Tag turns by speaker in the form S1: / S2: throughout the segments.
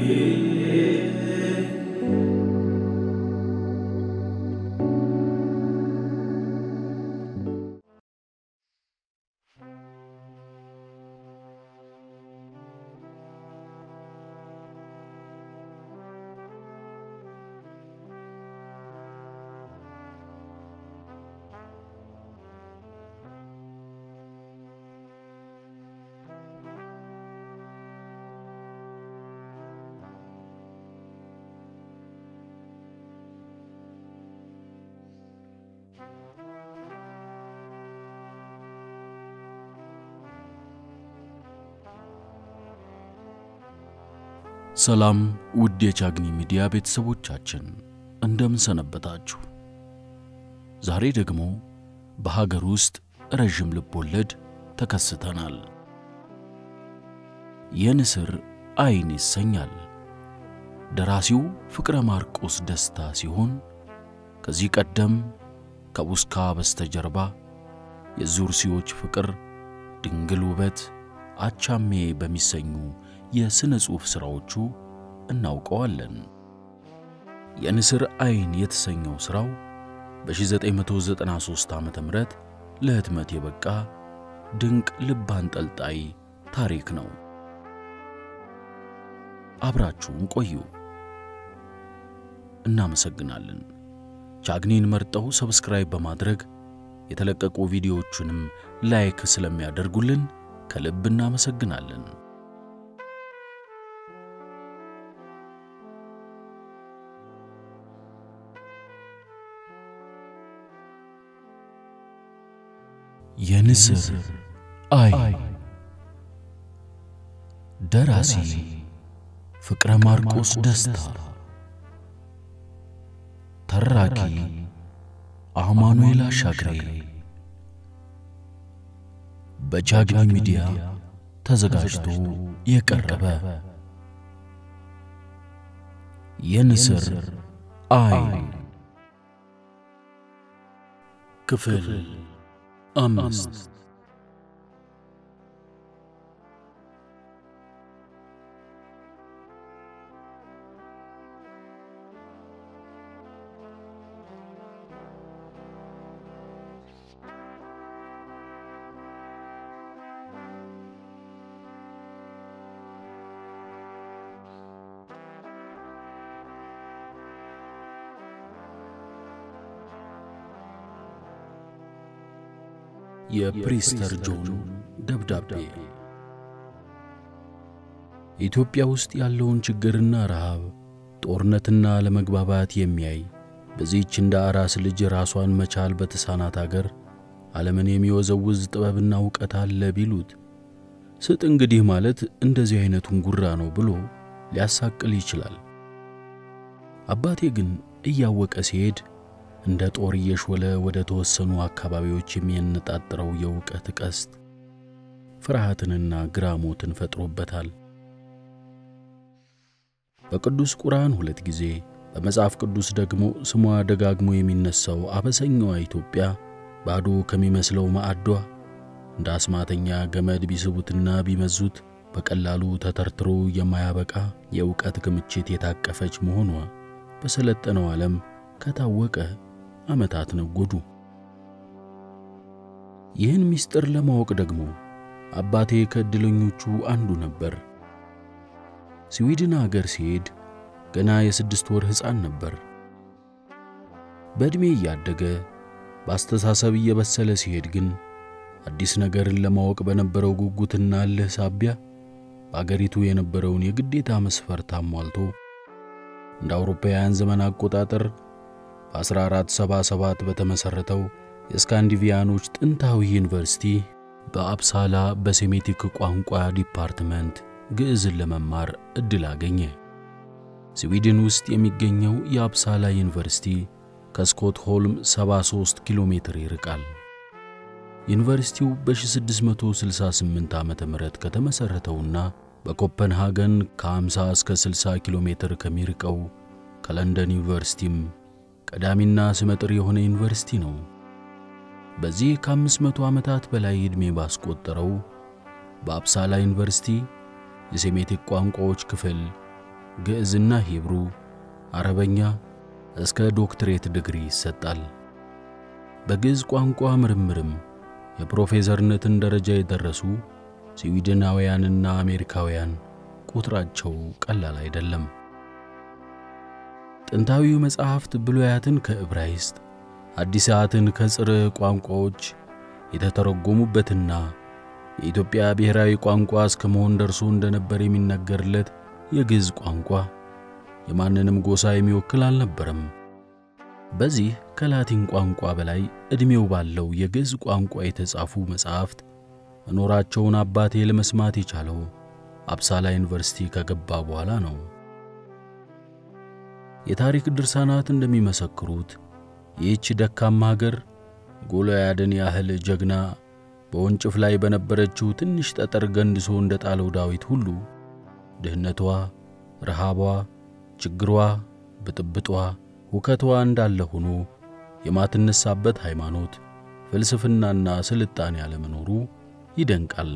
S1: ሰላም ውድ የቻግኒ ሚዲያ ቤተሰቦቻችን እንደምን ሰነበታችሁ? ዛሬ ደግሞ በሀገር ውስጥ ረዥም ልብ ወለድ ተከስተናል። የንስር አይን ይሰኛል። ደራሲው ፍቅረ ማርቆስ ደስታ ሲሆን ከዚህ ቀደም ከቡስካ በስተጀርባ፣ የዙርሲዎች ፍቅር፣ ድንግል ውበት፣ አቻሜ በሚሰኙ የሥነ ጽሑፍ ሥራዎቹ እናውቀዋለን። የንስር አይን የተሰኘው ሥራው በ1993 ዓ ም ለህትመት የበቃ ድንቅ ልብ አንጠልጣይ ታሪክ ነው። አብራችሁን ቆዩ። እናመሰግናለን። ቻግኒን መርጠው ሰብስክራይብ በማድረግ የተለቀቁ ቪዲዮዎቹንም ላይክ ስለሚያደርጉልን ከልብ እናመሰግናለን። የንስር አይን ደራሲ ፍቅረ ማርቆስ ደስታ፣ ተራኪ አማኑኤል አሻግሬ፣ በቻግኒ ሚዲያ ተዘጋጅቶ የቀረበ የንስር አይን ክፍል አምስት የፕሪስተር ጆን ደብዳቤ ኢትዮጵያ ውስጥ ያለውን ችግርና ረሃብ፣ ጦርነትና ለመግባባት የሚያይ በዚህች እንደ አራስ ልጅ ራሷን መቻል በተሳናት አገር ዓለምን የሚወዘውዝ ጥበብና ዕውቀት አለ ቢሉት ስጥ እንግዲህ ማለት እንደዚህ አይነቱን ጉራ ነው ብሎ ሊያሳቅል ይችላል። አባቴ ግን እያወቀ ሲሄድ እንደ ጦር እየሾለ ወደ ተወሰኑ አካባቢዎች የሚያነጣጥረው የእውቀት ቀስት ፍርሃትንና ግራሞትን ፈጥሮበታል። በቅዱስ ቁርአን ሁለት ጊዜ በመጽሐፍ ቅዱስ ደግሞ ስሟ ደጋግሞ የሚነሳው አበሰኛዋ ኢትዮጵያ ባዶ ከሚመስለው ማዕዷ እንደ አስማተኛ ገመድ ቢስቡትና ቢመዙት በቀላሉ ተተርትሮ የማያበቃ የእውቀት ክምችት የታቀፈች መሆኗ በሰለጠነው ዓለም ከታወቀ ዓመታት ነጎዱ። ይህን ምስጢር ለማወቅ ደግሞ አባቴ ከዕድለኞቹ አንዱ ነበር። ስዊድን አገር ሲሄድ ገና የስድስት ወር ሕፃን ነበር። በዕድሜ እያደገ በአስተሳሰብ እየበሰለ ሲሄድ ግን አዲስ ነገርን ለማወቅ በነበረው ጉጉትና እልህ ሳቢያ በአገሪቱ የነበረውን የግዴታ መስፈርት አሟልቶ እንደ አውሮፓውያን ዘመን አቆጣጠር በ1477 በተመሠረተው የስካንዲቪያኖች ጥንታዊ ዩኒቨርሲቲ በአፕሳላ በሴሜቲክ ቋንቋ ዲፓርትመንት ግዕዝን ለመማር ዕድል አገኘ። ስዊድን ውስጥ የሚገኘው የአፕሳላ ዩኒቨርሲቲ ከስኮትሆልም 73 ኪሎ ሜትር ይርቃል። ዩኒቨርሲቲው በ1668 ዓ ም ከተመሠረተውና በኮፐንሃገን ከ50 እስከ 60 ኪሎ ሜትር ከሚርቀው ከለንደን ዩኒቨርሲቲም ቀዳሚና ስመጥር የሆነ ዩኒቨርሲቲ ነው። በዚህ ከ500 ዓመታት በላይ ዕድሜ ባስቆጠረው በአፕሳላ ዩኒቨርሲቲ የሴሜቲክ ቋንቋዎች ክፍል ግዕዝና ሂብሩ፣ አረበኛ እስከ ዶክትሬት ዲግሪ ይሰጣል። በግዕዝ ቋንቋ ምርምርም የፕሮፌሰርነትን ደረጃ የደረሱ ስዊድናውያንና አሜሪካውያን ቁጥራቸው ቀላል አይደለም። ጥንታዊው መጻሕፍት ብሉያትን ከዕብራይስጥ አዲሳትን ከጽር ቋንቋዎች የተተረጎሙበትና የኢትዮጵያ ብሔራዊ ቋንቋ እስከ መሆን ደርሶ እንደነበር የሚነገርለት የግዕዝ ቋንቋ የማንንም ጎሳ የሚወክል አልነበረም። በዚህ ከላቲን ቋንቋ በላይ ዕድሜው ባለው የግዕዝ ቋንቋ የተጻፉ መጻሕፍት መኖራቸውን አባቴ ለመስማት የቻለው አብሳላ ዩኒቨርሲቲ ከገባ በኋላ ነው። የታሪክ ድርሳናት እንደሚመሰክሩት ይህች ደካማ ሀገር ጎልያድን ያህል ጀግና በወንጭፍ ላይ በነበረችው ትንሽ ጠጠር ገንድሶ እንደ ጣለው ዳዊት ሁሉ ድህነቷ፣ ረሃቧ፣ ችግሯ፣ ብጥብጧ፣ ሁከቷ እንዳለ ሆኖ የማትነሳበት ሃይማኖት፣ ፍልስፍናና ስልጣኔ ያለመኖሩ ይደንቃል።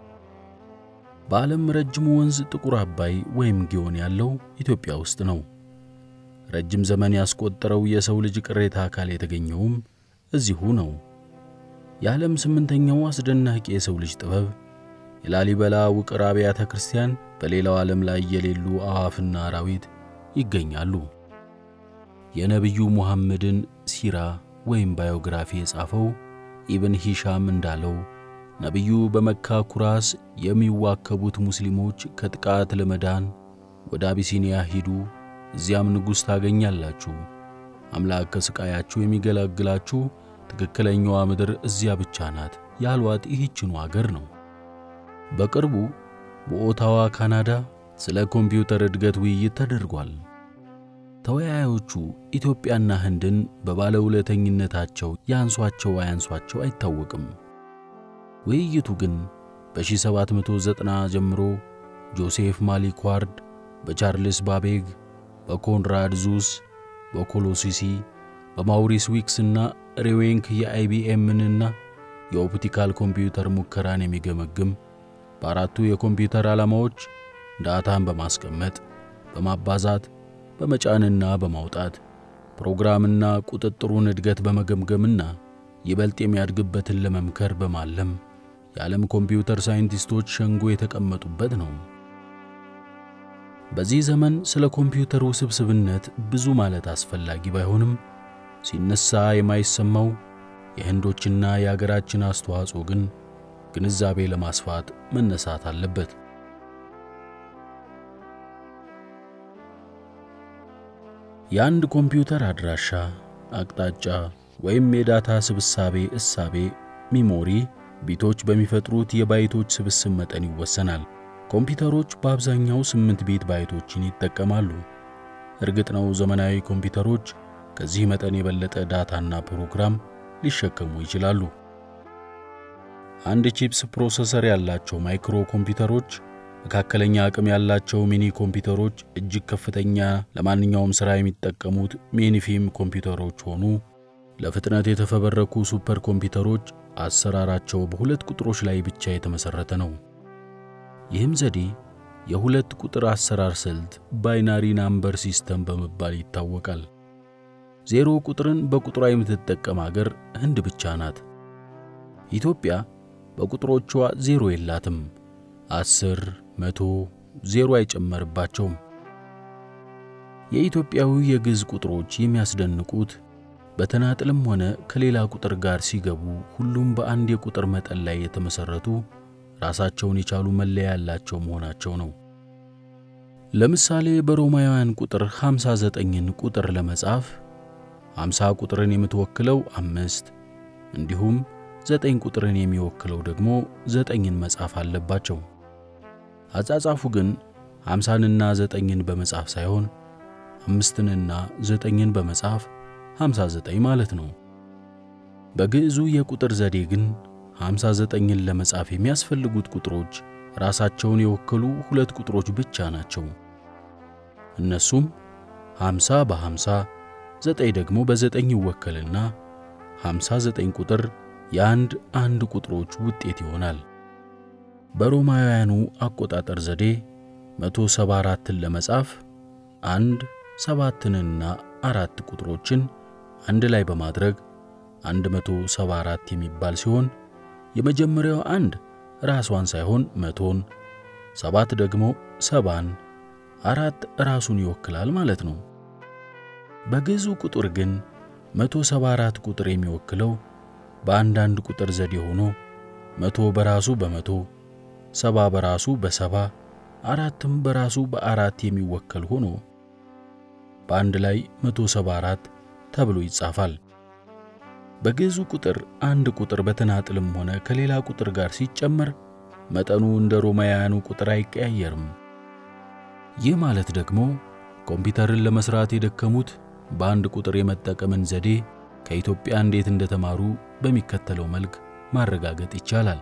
S1: በዓለም ረጅሙ ወንዝ ጥቁር አባይ ወይም ጊዮን ያለው ኢትዮጵያ ውስጥ ነው። ረጅም ዘመን ያስቆጠረው የሰው ልጅ ቅሬታ አካል የተገኘውም እዚሁ ነው። የዓለም ስምንተኛው አስደናቂ የሰው ልጅ ጥበብ የላሊበላ ውቅር አብያተ ክርስቲያን በሌላው ዓለም ላይ የሌሉ አዕዋፍና አራዊት ይገኛሉ። የነቢዩ ሙሐመድን ሲራ ወይም ባዮግራፊ የጻፈው ኢብን ሂሻም እንዳለው ነቢዩ በመካ ኩራስ የሚዋከቡት ሙስሊሞች ከጥቃት ለመዳን ወደ አቢሲኒያ ሂዱ፣ እዚያም ንጉሥ ታገኛላችሁ። አምላክ ከሥቃያችሁ የሚገላግላችሁ ትክክለኛዋ ምድር እዚያ ብቻ ናት ያሏት ይህችኑ አገር ነው። በቅርቡ በኦታዋ ካናዳ ስለ ኮምፒውተር እድገት ውይይት ተደርጓል። ተወያዮቹ ኢትዮጵያና ህንድን በባለውለተኝነታቸው ያንሷቸው አያንሷቸው አይታወቅም። ውይይቱ ግን በ1790 ጀምሮ ጆሴፍ ማሊኳርድ፣ በቻርልስ ባቤግ፣ በኮንራድ ዙስ፣ በኮሎሲሲ፣ በማውሪስ ዊክስና ሬዌንክ የአይቢኤምንና የኦፕቲካል ኮምፒውተር ሙከራን የሚገመግም በአራቱ የኮምፒውተር ዓላማዎች ዳታን በማስቀመጥ በማባዛት በመጫንና በማውጣት ፕሮግራምና ቁጥጥሩን እድገት በመገምገምና ይበልጥ የሚያድግበትን ለመምከር በማለም የዓለም ኮምፒውተር ሳይንቲስቶች ሸንጎ የተቀመጡበት ነው። በዚህ ዘመን ስለ ኮምፒውተር ውስብስብነት ብዙ ማለት አስፈላጊ ባይሆንም ሲነሳ የማይሰማው የህንዶችና የአገራችን አስተዋጽኦ ግን ግንዛቤ ለማስፋት መነሳት አለበት። የአንድ ኮምፒውተር አድራሻ፣ አቅጣጫ ወይም የዳታ ስብሳቤ እሳቤ ሚሞሪ ቢቶች በሚፈጥሩት የባይቶች ስብስብ መጠን ይወሰናል። ኮምፒውተሮች በአብዛኛው ስምንት ቢት ባይቶችን ይጠቀማሉ። እርግጥ ነው ዘመናዊ ኮምፒውተሮች ከዚህ መጠን የበለጠ ዳታና ፕሮግራም ሊሸከሙ ይችላሉ። አንድ ቺፕስ ፕሮሰሰር ያላቸው ማይክሮ ኮምፒውተሮች፣ መካከለኛ አቅም ያላቸው ሚኒ ኮምፒውተሮች፣ እጅግ ከፍተኛ ለማንኛውም ሥራ የሚጠቀሙት ሚኒፊም ኮምፒውተሮች ሆኑ ለፍጥነት የተፈበረኩ ሱፐር ኮምፒውተሮች አሰራራቸው በሁለት ቁጥሮች ላይ ብቻ የተመሠረተ ነው። ይህም ዘዴ የሁለት ቁጥር አሰራር ስልት ባይናሪ ናምበር ሲስተም በመባል ይታወቃል። ዜሮ ቁጥርን በቁጥሯ የምትጠቀም አገር ህንድ ብቻ ናት። ኢትዮጵያ በቁጥሮቿ ዜሮ የላትም። አስር፣ መቶ፣ ዜሮ አይጨመርባቸውም። የኢትዮጵያዊ የግዕዝ ቁጥሮች የሚያስደንቁት በተናጥልም ሆነ ከሌላ ቁጥር ጋር ሲገቡ ሁሉም በአንድ የቁጥር መጠን ላይ የተመሠረቱ ራሳቸውን የቻሉ መለያ ያላቸው መሆናቸው ነው። ለምሳሌ በሮማውያን ቁጥር 59ን ቁጥር ለመጻፍ 50 ቁጥርን የምትወክለው አምስት እንዲሁም ዘጠኝ ቁጥርን የሚወክለው ደግሞ ዘጠኝን መጻፍ አለባቸው። አጻጻፉ ግን ሃምሳንና ዘጠኝን በመጻፍ ሳይሆን አምስትንና ዘጠኝን በመጻፍ 59 ማለት ነው። በግዕዙ የቁጥር ዘዴ ግን 59ን ለመጻፍ የሚያስፈልጉት ቁጥሮች ራሳቸውን የወከሉ ሁለት ቁጥሮች ብቻ ናቸው። እነሱም 50 በ50 ዘጠኝ ደግሞ በዘጠኝ ይወከልና 59 ቁጥር የአንድ አንድ ቁጥሮች ውጤት ይሆናል። በሮማውያኑ አቆጣጠር ዘዴ 174ን ለመጻፍ አንድ ሰባትንና አራት ቁጥሮችን አንድ ላይ በማድረግ 174 የሚባል ሲሆን የመጀመሪያው አንድ ራሷን ሳይሆን መቶን፣ ሰባት ደግሞ ሰባን፣ አራት ራሱን ይወክላል ማለት ነው። በግዕዙ ቁጥር ግን 174 ቁጥር የሚወክለው በአንዳንድ ቁጥር ዘዴ ሆኖ መቶ በራሱ በመቶ ሰባ በራሱ በሰባ አራትም በራሱ በአራት የሚወከል ሆኖ በአንድ ላይ 174 ተብሎ ይጻፋል። በግዕዙ ቁጥር አንድ ቁጥር በተናጥልም ሆነ ከሌላ ቁጥር ጋር ሲጨመር መጠኑ እንደ ሮማውያኑ ቁጥር አይቀያየርም። ይህ ማለት ደግሞ ኮምፒውተርን ለመስራት የደከሙት በአንድ ቁጥር የመጠቀምን ዘዴ ከኢትዮጵያ እንዴት እንደተማሩ በሚከተለው መልክ ማረጋገጥ ይቻላል።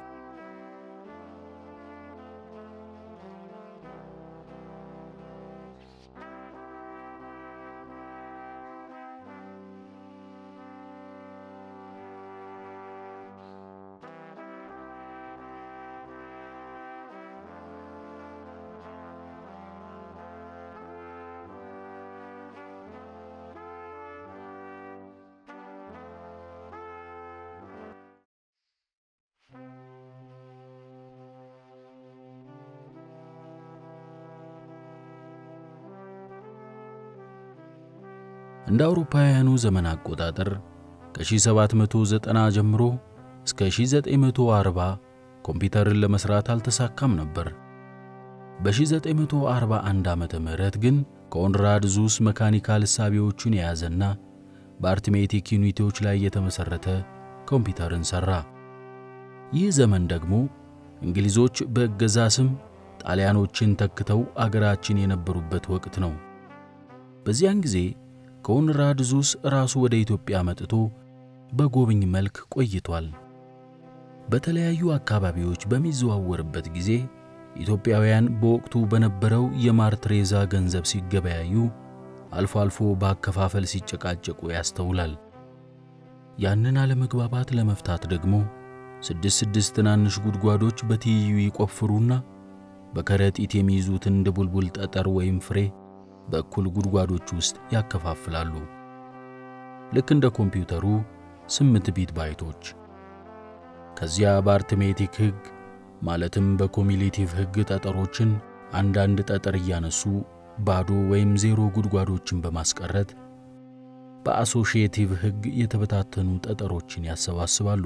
S1: እንደ አውሮፓውያኑ ዘመን አቆጣጠር ከ1790 ጀምሮ እስከ 1940 ኮምፒውተርን ለመስራት አልተሳካም ነበር። በ1941 ዓመተ ምህረት ግን ኮንራድ ዙስ መካኒካል እሳቤዎቹን የያዘና በአርትሜቲክ ዩኒቲዎች ላይ የተመሠረተ ኮምፒውተርን ሠራ። ይህ ዘመን ደግሞ እንግሊዞች በእገዛ ስም ጣሊያኖችን ተክተው አገራችን የነበሩበት ወቅት ነው። በዚያን ጊዜ ኮንራድ ዙስ ራሱ ወደ ኢትዮጵያ መጥቶ በጎብኝ መልክ ቆይቷል። በተለያዩ አካባቢዎች በሚዘዋወርበት ጊዜ ኢትዮጵያውያን በወቅቱ በነበረው የማር ትሬዛ ገንዘብ ሲገበያዩ፣ አልፎ አልፎ በአከፋፈል ሲጨቃጨቁ ያስተውላል። ያንን አለመግባባት ለመፍታት ደግሞ ስድስት ስድስት ትናንሽ ጉድጓዶች በትይዩ ይቆፍሩና በከረጢት የሚይዙትን ድቡልቡል ጠጠር ወይም ፍሬ በእኩል ጉድጓዶች ውስጥ ያከፋፍላሉ። ልክ እንደ ኮምፒውተሩ ስምንት ቢት ባይቶች። ከዚያ በአርትሜቲክ ሕግ ማለትም በኮሚሌቲቭ ሕግ ጠጠሮችን አንዳንድ ጠጠር እያነሱ ባዶ ወይም ዜሮ ጉድጓዶችን በማስቀረት በአሶሺዬቲቭ ሕግ የተበታተኑ ጠጠሮችን ያሰባስባሉ።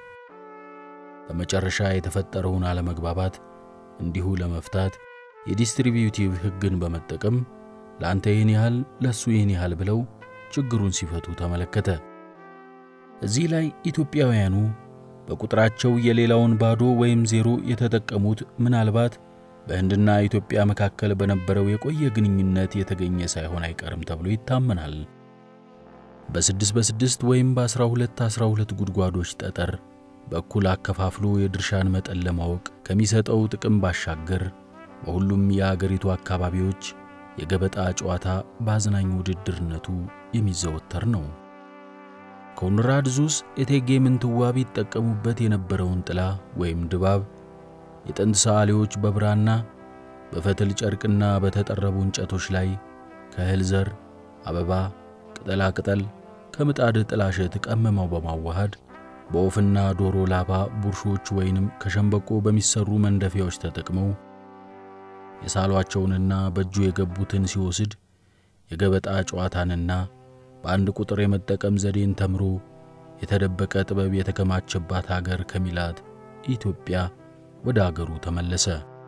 S1: በመጨረሻ የተፈጠረውን አለመግባባት እንዲሁ ለመፍታት የዲስትሪቢዩቲቭ ሕግን በመጠቀም ለአንተ ይህን ያህል ለሱ ይህን ያህል ብለው ችግሩን ሲፈቱ ተመለከተ። እዚህ ላይ ኢትዮጵያውያኑ በቁጥራቸው የሌላውን ባዶ ወይም ዜሮ የተጠቀሙት ምናልባት በህንድና ኢትዮጵያ መካከል በነበረው የቆየ ግንኙነት የተገኘ ሳይሆን አይቀርም ተብሎ ይታመናል። በስድስት በስድስት ወይም በአስራ ሁለት አስራ ሁለት ጉድጓዶች ጠጠር በእኩል አከፋፍሎ የድርሻን መጠን ለማወቅ ከሚሰጠው ጥቅም ባሻገር በሁሉም የአገሪቱ አካባቢዎች የገበጣ ጨዋታ በአዝናኝ ውድድርነቱ የሚዘወተር ነው። ኮንራድ ዙስ እቴጌ ምንትዋብ ይጠቀሙበት የነበረውን ጥላ ወይም ድባብ የጥንት ሰዓሊዎች በብራና በፈትል ጨርቅና በተጠረቡ እንጨቶች ላይ ከእህል ዘር፣ አበባ፣ ቅጠላ ቅጠል ከምጣድ ጥላሸት ቀመመው በማዋሃድ በወፍና ዶሮ ላባ ቡርሾች ወይንም ከሸምበቆ በሚሰሩ መንደፊያዎች ተጠቅመው የሳሏቸውንና በእጁ የገቡትን ሲወስድ የገበጣ ጨዋታንና በአንድ ቁጥር የመጠቀም ዘዴን ተምሮ የተደበቀ ጥበብ የተከማቸባት አገር ከሚላት ኢትዮጵያ ወደ አገሩ ተመለሰ።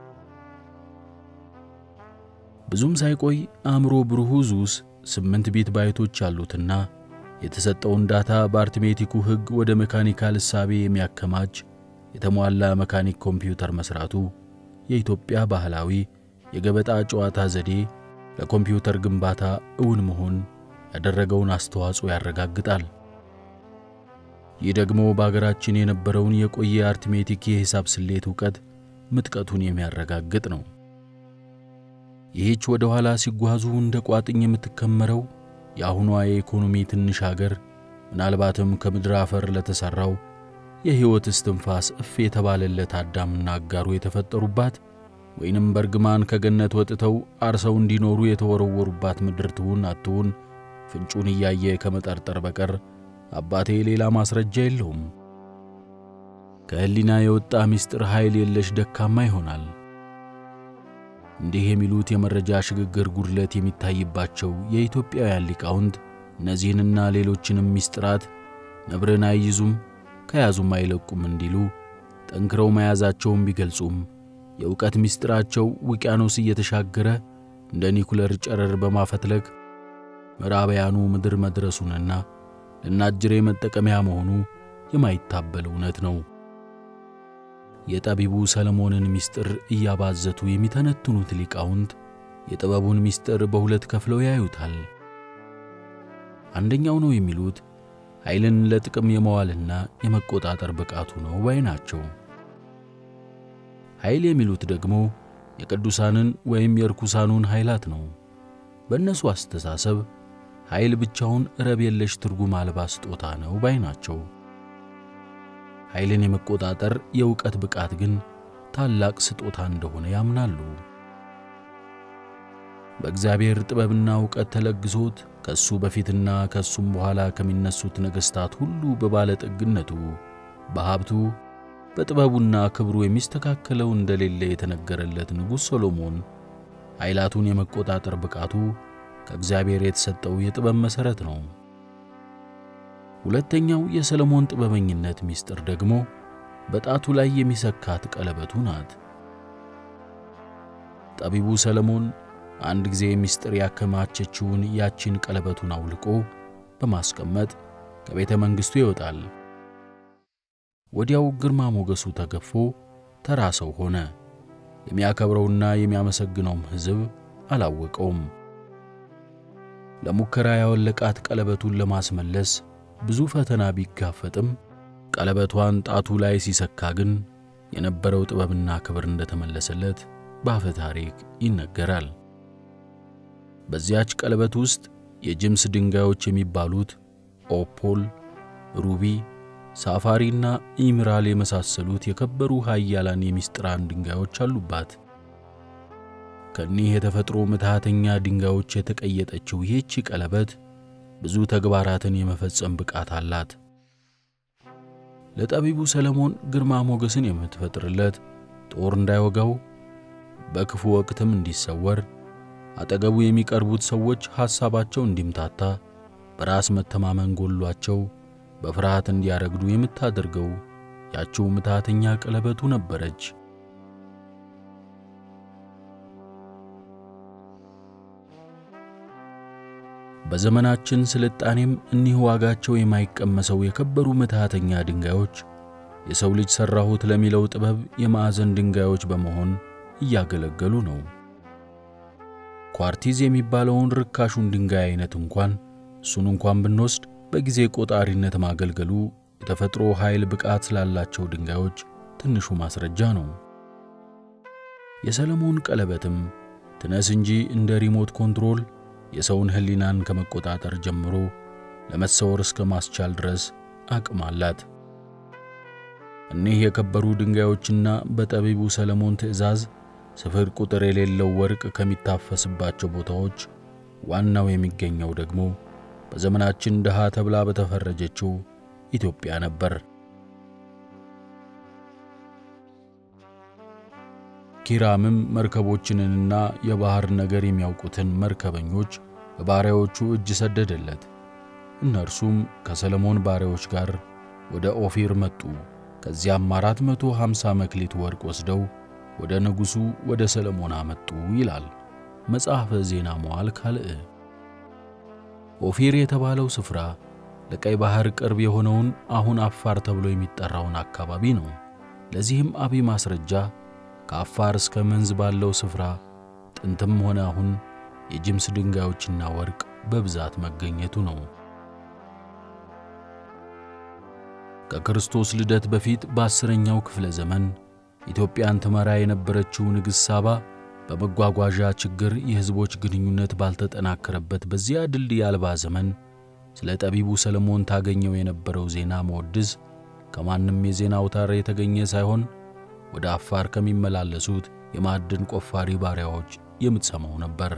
S1: ብዙም ሳይቆይ አእምሮ ብሩሁ ዙስ ስምንት ቢት ባይቶች ያሉትና የተሰጠውን ዳታ በአርትሜቲኩ ሕግ ወደ ሜካኒካል እሳቤ የሚያከማች የተሟላ መካኒክ ኮምፒውተር መስራቱ የኢትዮጵያ ባህላዊ የገበጣ ጨዋታ ዘዴ ለኮምፒውተር ግንባታ እውን መሆን ያደረገውን አስተዋጽኦ ያረጋግጣል። ይህ ደግሞ በአገራችን የነበረውን የቆየ አርትሜቲክ የሂሳብ ስሌት ዕውቀት ምጥቀቱን የሚያረጋግጥ ነው። ይህች ወደ ኋላ ሲጓዙ እንደ ቋጥኝ የምትከመረው የአሁኗ የኢኮኖሚ ትንሽ አገር ምናልባትም ከምድር አፈር ለተሠራው የሕይወት እስትንፋስ እፍ የተባለለት አዳምና አጋሩ የተፈጠሩባት ወይንም በርግማን ከገነት ወጥተው አርሰው እንዲኖሩ የተወረወሩባት ምድር ትሁን አትሁን ፍንጩን እያየ ከመጠርጠር በቀር አባቴ ሌላ ማስረጃ የለውም። ከሕሊና የወጣ ምስጢር ኃይል የለሽ ደካማ ይሆናል። እንዲህ የሚሉት የመረጃ ሽግግር ጉድለት የሚታይባቸው የኢትዮጵያውያን ሊቃውንት እነዚህንና ሌሎችንም ምስጢራት ነብርን አይይዙም ከያዙም አይለቁም እንዲሉ ጠንክረው መያዛቸውን ቢገልጹም የእውቀት ምስጢራቸው ውቅያኖስ እየተሻገረ እንደ ኒኩለር ጨረር በማፈትለክ ምዕራባውያኑ ምድር መድረሱንና ለናጅሬ መጠቀሚያ መሆኑ የማይታበል እውነት ነው። የጠቢቡ ሰለሞንን ምስጢር እያባዘቱ የሚተነትኑት ሊቃውንት የጥበቡን ምስጢር በሁለት ከፍለው ያዩታል። አንደኛው ነው የሚሉት ኃይልን ለጥቅም የመዋልና የመቆጣጠር ብቃቱ ነው ባይ ናቸው። ኃይል የሚሉት ደግሞ የቅዱሳንን ወይም የርኩሳኑን ኃይላት ነው። በእነሱ አስተሳሰብ ኃይል ብቻውን ረብ የለሽ ትርጉም አልባ ስጦታ ነው ባይ ናቸው። ኃይልን የመቆጣጠር የእውቀት ብቃት ግን ታላቅ ስጦታ እንደሆነ ያምናሉ። በእግዚአብሔር ጥበብና እውቀት ተለግሶት ከሱ በፊትና ከሱም በኋላ ከሚነሱት ነገሥታት ሁሉ በባለጠግነቱ በሀብቱ በጥበቡና ክብሩ የሚስተካከለው እንደሌለ የተነገረለት ንጉሥ ሰሎሞን ኃይላቱን የመቆጣጠር ብቃቱ ከእግዚአብሔር የተሰጠው የጥበብ መሠረት ነው። ሁለተኛው የሰሎሞን ጥበበኝነት ምስጢር ደግሞ በጣቱ ላይ የሚሰካት ቀለበቱ ናት። ጠቢቡ ሰሎሞን አንድ ጊዜ ምስጢር ያከማቸችውን ያቺን ቀለበቱን አውልቆ በማስቀመጥ ከቤተ መንግሥቱ ይወጣል። ወዲያው ግርማ ሞገሱ ተገፎ ተራ ሰው ሆነ። የሚያከብረውና የሚያመሰግነውም ሕዝብ አላወቀውም። ለሙከራ ያወለቃት ቀለበቱን ለማስመለስ ብዙ ፈተና ቢጋፈጥም ቀለበቷን ጣቱ ላይ ሲሰካ ግን የነበረው ጥበብና ክብር እንደተመለሰለት በአፈ ታሪክ ይነገራል። በዚያች ቀለበት ውስጥ የጅምስ ድንጋዮች የሚባሉት ኦፖል፣ ሩቢ፣ ሳፋሪና ኢምራል የመሳሰሉት የከበሩ ኃያላን የምስጢራን ድንጋዮች አሉባት። ከኒህ የተፈጥሮ ምትሃተኛ ድንጋዮች የተቀየጠችው ይህች ቀለበት ብዙ ተግባራትን የመፈጸም ብቃት አላት። ለጠቢቡ ሰለሞን ግርማ ሞገስን የምትፈጥርለት ጦር እንዳይወጋው በክፉ ወቅትም እንዲሰወር አጠገቡ የሚቀርቡት ሰዎች ሐሳባቸው እንዲምታታ በራስ መተማመን ጎሏቸው በፍርሃት እንዲያረግዱ የምታደርገው ያችው ምትሃተኛ ቀለበቱ ነበረች። በዘመናችን ስልጣኔም እኒህ ዋጋቸው የማይቀመሰው የከበሩ ምትሃተኛ ድንጋዮች የሰው ልጅ ሠራሁት ለሚለው ጥበብ የማዕዘን ድንጋዮች በመሆን እያገለገሉ ነው። ኳርቲዝ የሚባለውን ርካሹን ድንጋይ አይነት እንኳን እሱን እንኳን ብንወስድ በጊዜ ቆጣሪነት ማገልገሉ የተፈጥሮ ኃይል ብቃት ስላላቸው ድንጋዮች ትንሹ ማስረጃ ነው። የሰለሞን ቀለበትም ትነስ እንጂ እንደ ሪሞት ኮንትሮል የሰውን ሕሊናን ከመቆጣጠር ጀምሮ ለመሰወር እስከ ማስቻል ድረስ አቅም አላት። እኒህ የከበሩ ድንጋዮችና በጠቢቡ ሰለሞን ትእዛዝ ስፍር ቁጥር የሌለው ወርቅ ከሚታፈስባቸው ቦታዎች ዋናው የሚገኘው ደግሞ በዘመናችን ድሃ ተብላ በተፈረጀችው ኢትዮጵያ ነበር። ኪራምም መርከቦችንና የባሕር ነገር የሚያውቁትን መርከበኞች በባሪያዎቹ እጅ ሰደደለት። እነርሱም ከሰለሞን ባሪያዎች ጋር ወደ ኦፊር መጡ። ከዚያም አራት መቶ ሃምሳ መክሊት ወርቅ ወስደው ወደ ንጉሡ ወደ ሰለሞን አመጡ ይላል መጽሐፈ ዜና መዋዕል ካልዕ። ኦፊር የተባለው ስፍራ ለቀይ ባሕር ቅርብ የሆነውን አሁን አፋር ተብሎ የሚጠራውን አካባቢ ነው። ለዚህም አብይ ማስረጃ ከአፋር እስከ መንዝ ባለው ስፍራ ጥንትም ሆነ አሁን የጅምስ ድንጋዮችና ወርቅ በብዛት መገኘቱ ነው። ከክርስቶስ ልደት በፊት በአስረኛው ክፍለ ዘመን ኢትዮጵያን ትመራ የነበረችው ንግሥት ሳባ በመጓጓዣ ችግር የሕዝቦች ግንኙነት ባልተጠናከረበት በዚያ ድልድይ አልባ ዘመን ስለ ጠቢቡ ሰለሞን ታገኘው የነበረው ዜና መወድስ ከማንም የዜና አውታር የተገኘ ሳይሆን ወደ አፋር ከሚመላለሱት የማዕድን ቆፋሪ ባሪያዎች የምትሰማው ነበር።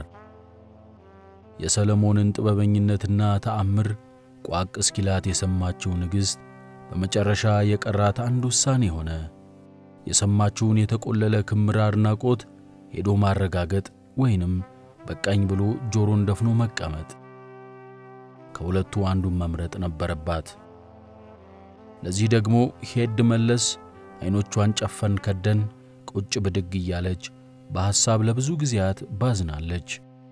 S1: የሰለሞንን ጥበበኝነትና ተአምር ቋቅ እስኪላት የሰማችው ንግሥት በመጨረሻ የቀራት አንድ ውሳኔ ሆነ። የሰማችውን የተቆለለ ክምር አድናቆት ሄዶ ማረጋገጥ ወይንም በቃኝ ብሎ ጆሮን ደፍኖ መቀመጥ። ከሁለቱ አንዱን መምረጥ ነበረባት። ለዚህ ደግሞ ሄድ መለስ ዐይኖቿን ጨፈን ከደን ቁጭ ብድግ እያለች በሐሳብ ለብዙ ጊዜያት ባዝናለች።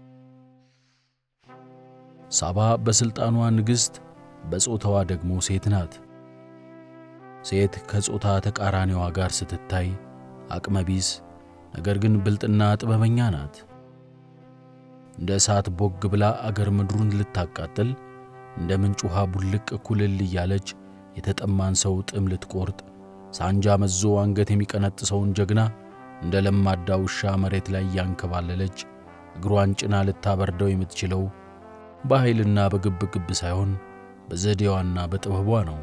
S1: ሳባ በሥልጣኗ ንግሥት፣ በጾታዋ ደግሞ ሴት ናት። ሴት ከጾታ ተቃራኒዋ ጋር ስትታይ አቅመቢስ ነገር ግን ብልጥና ጥበበኛ ናት። እንደ እሳት ቦግ ብላ አገር ምድሩን ልታቃጥል እንደ ምንጭ ውሃ ቡልቅ ኩልል እያለች የተጠማን ሰው ጥም ልትቆርጥ ሳንጃ መዞ አንገት የሚቀነጥሰውን ጀግና እንደ ለማዳ ውሻ መሬት ላይ እያንከባለለች እግሯን ጭና ልታበርደው የምትችለው በኃይልና በግብግብ ሳይሆን በዘዴዋና በጥበቧ ነው።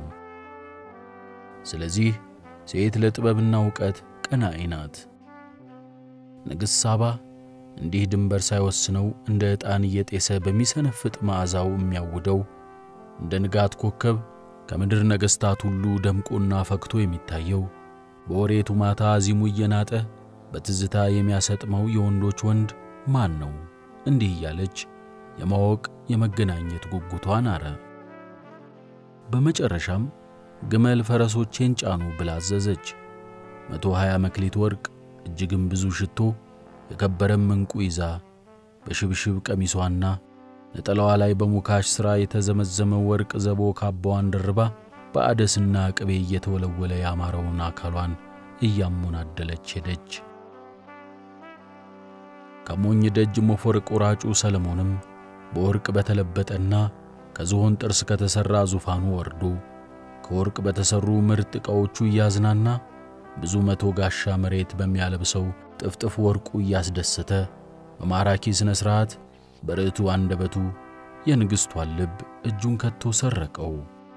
S1: ስለዚህ ሴት ለጥበብና ዕውቀት ቀናኢ ናት። ንግሥት ሳባ እንዲህ ድንበር ሳይወስነው እንደ ዕጣን እየጤሰ በሚሰነፍጥ መዓዛው የሚያውደው እንደ ንጋት ኮከብ ከምድር ነገሥታት ሁሉ ደምቆና ፈክቶ የሚታየው በወሬቱ ማታ ዚሙ እየናጠ በትዝታ የሚያሰጥመው የወንዶች ወንድ ማን ነው? እንዲህ እያለች የማወቅ የመገናኘት ጉጉቷን አረ። በመጨረሻም ግመል ፈረሶቼን ጫኑ ብላ አዘዘች። መቶ ሀያ መክሊት ወርቅ እጅግም ብዙ ሽቶ የከበረም ዕንቁ ይዛ በሽብሽብ ቀሚሷና ነጠላዋ ላይ በሙካሽ ሥራ የተዘመዘመ ወርቅ ዘቦ ካባዋን ደርባ በአደስና ቅቤ እየተወለወለ ያማረውን አካሏን እያሞናደለች ሄደች። ከሞኝ ደጅ ሞፈር ቆራጩ ሰለሞንም በወርቅ በተለበጠና ከዝሆን ጥርስ ከተሠራ ዙፋኑ ወርዶ ከወርቅ በተሠሩ ምርጥ ዕቃዎቹ እያዝናና ብዙ መቶ ጋሻ መሬት በሚያለብሰው ጥፍጥፍ ወርቁ እያስደሰተ በማራኪ ሥነ ሥርዓት በርዕቱ አንደበቱ የንግሥቷን ልብ እጁን ከቶ ሰረቀው።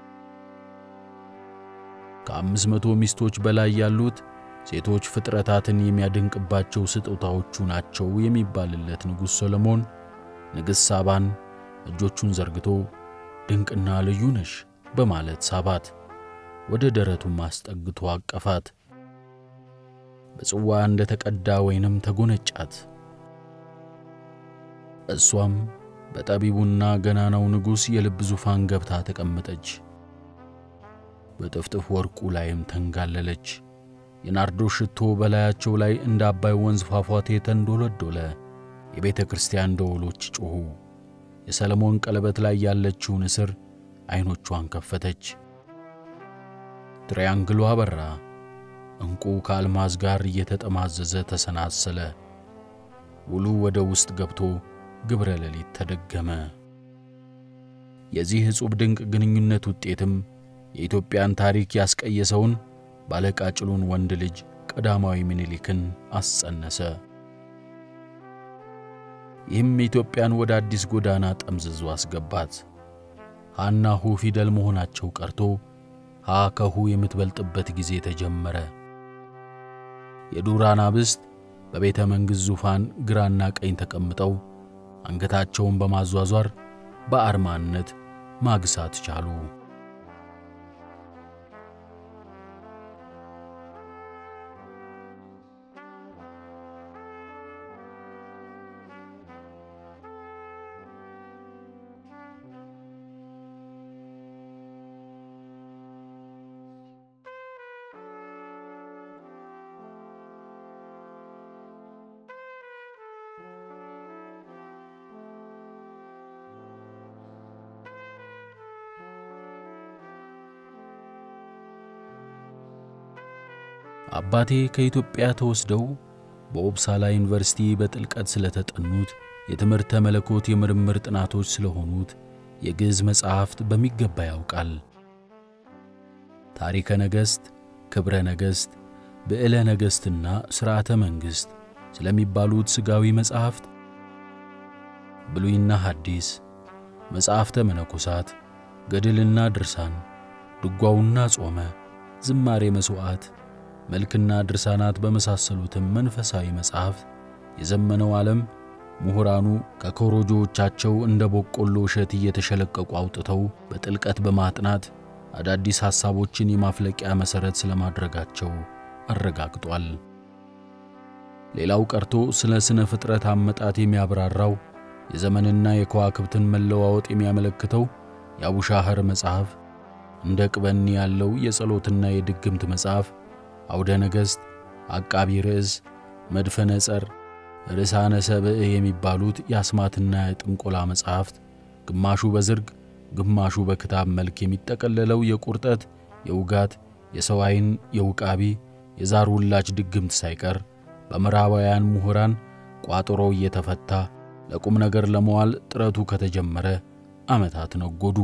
S1: ከአምስት መቶ ሚስቶች በላይ ያሉት ሴቶች ፍጥረታትን የሚያደንቅባቸው ስጦታዎቹ ናቸው የሚባልለት ንጉሥ ሰሎሞን ንግሥት ሳባን እጆቹን ዘርግቶ ድንቅና ልዩ ነሽ በማለት ሳባት፣ ወደ ደረቱም አስጠግቶ አቀፋት። በጽዋ እንደ ተቀዳ ወይንም ተጎነጫት። እሷም በጠቢቡና ገናናው ንጉሥ የልብ ዙፋን ገብታ ተቀመጠች። በጥፍጥፍ ወርቁ ላይም ተንጋለለች። የናርዶስ ሽቶ በላያቸው ላይ እንደ አባይ ወንዝ ፏፏቴ ተንዶለዶለ። የቤተ ክርስቲያን ደወሎች ጮኹ። የሰለሞን ቀለበት ላይ ያለችው ንስር ዐይኖቿን ከፈተች። ትሪያንግሉ አበራ። ዕንቁ ከአልማዝ ጋር እየተጠማዘዘ ተሰናሰለ። ውሉ ወደ ውስጥ ገብቶ ግብረ ሌሊት ተደገመ። የዚህ ዕጹብ ድንቅ ግንኙነት ውጤትም የኢትዮጵያን ታሪክ ያስቀየሰውን ባለቃጭሉን ወንድ ልጅ ቀዳማዊ ምኒልክን አስጸነሰ። ይህም ኢትዮጵያን ወደ አዲስ ጎዳና ጠምዝዞ አስገባት። ሃና ሁ ፊደል መሆናቸው ቀርቶ ሃ ከሁ የምትበልጥበት ጊዜ ተጀመረ። የዱር አናብስት በቤተ መንግሥት ዙፋን ግራና ቀኝ ተቀምጠው አንገታቸውን በማዟዟር በአርማነት ማግሳት ቻሉ። አባቴ ከኢትዮጵያ ተወስደው በኦፕሳላ ዩኒቨርሲቲ በጥልቀት ስለተጠኑት የትምህርተ መለኮት የምርምር ጥናቶች ስለሆኑት የግዕዝ መጻሕፍት በሚገባ ያውቃል። ታሪከ ነገሥት፣ ክብረ ነገሥት፣ ብዕለ ነገሥትና ሥርዓተ መንግሥት ስለሚባሉት ሥጋዊ መጻሕፍት፣ ብሉይና ሐዲስ፣ መጻሕፍተ መነኮሳት፣ ገድልና ድርሳን፣ ድጓውና ጾመ፣ ዝማሬ መሥዋዕት መልክና ድርሳናት በመሳሰሉትም መንፈሳዊ መጻሕፍት የዘመነው ዓለም ምሁራኑ ከኮሮጆዎቻቸው እንደ በቆሎ እሸት እየተሸለቀቁ አውጥተው በጥልቀት በማጥናት አዳዲስ ሐሳቦችን የማፍለቂያ መሠረት ስለማድረጋቸው አረጋግጧል። ሌላው ቀርቶ ስለ ሥነ ፍጥረት አመጣት የሚያብራራው የዘመንና የከዋክብትን መለዋወጥ የሚያመለክተው የአቡሻህር መጽሐፍ፣ እንደ ቅበኒ ያለው የጸሎትና የድግምት መጽሐፍ፣ አውደ ነገሥት፣ አቃቢ ርዕስ፣ መድፈ ነጸር፣ ርዕሳነ ሰብእ የሚባሉት የአስማትና የጥንቆላ መጻሕፍት ግማሹ በዝርግ ግማሹ በክታብ መልክ የሚጠቀለለው የቁርጠት፣ የውጋት፣ የሰው ዓይን፣ የውቃቢ፣ የዛር ውላጅ ድግምት ሳይቀር በምዕራባውያን ምሁራን ቋጠሮ እየተፈታ ለቁም ነገር ለመዋል ጥረቱ ከተጀመረ ዓመታት ነጎዱ።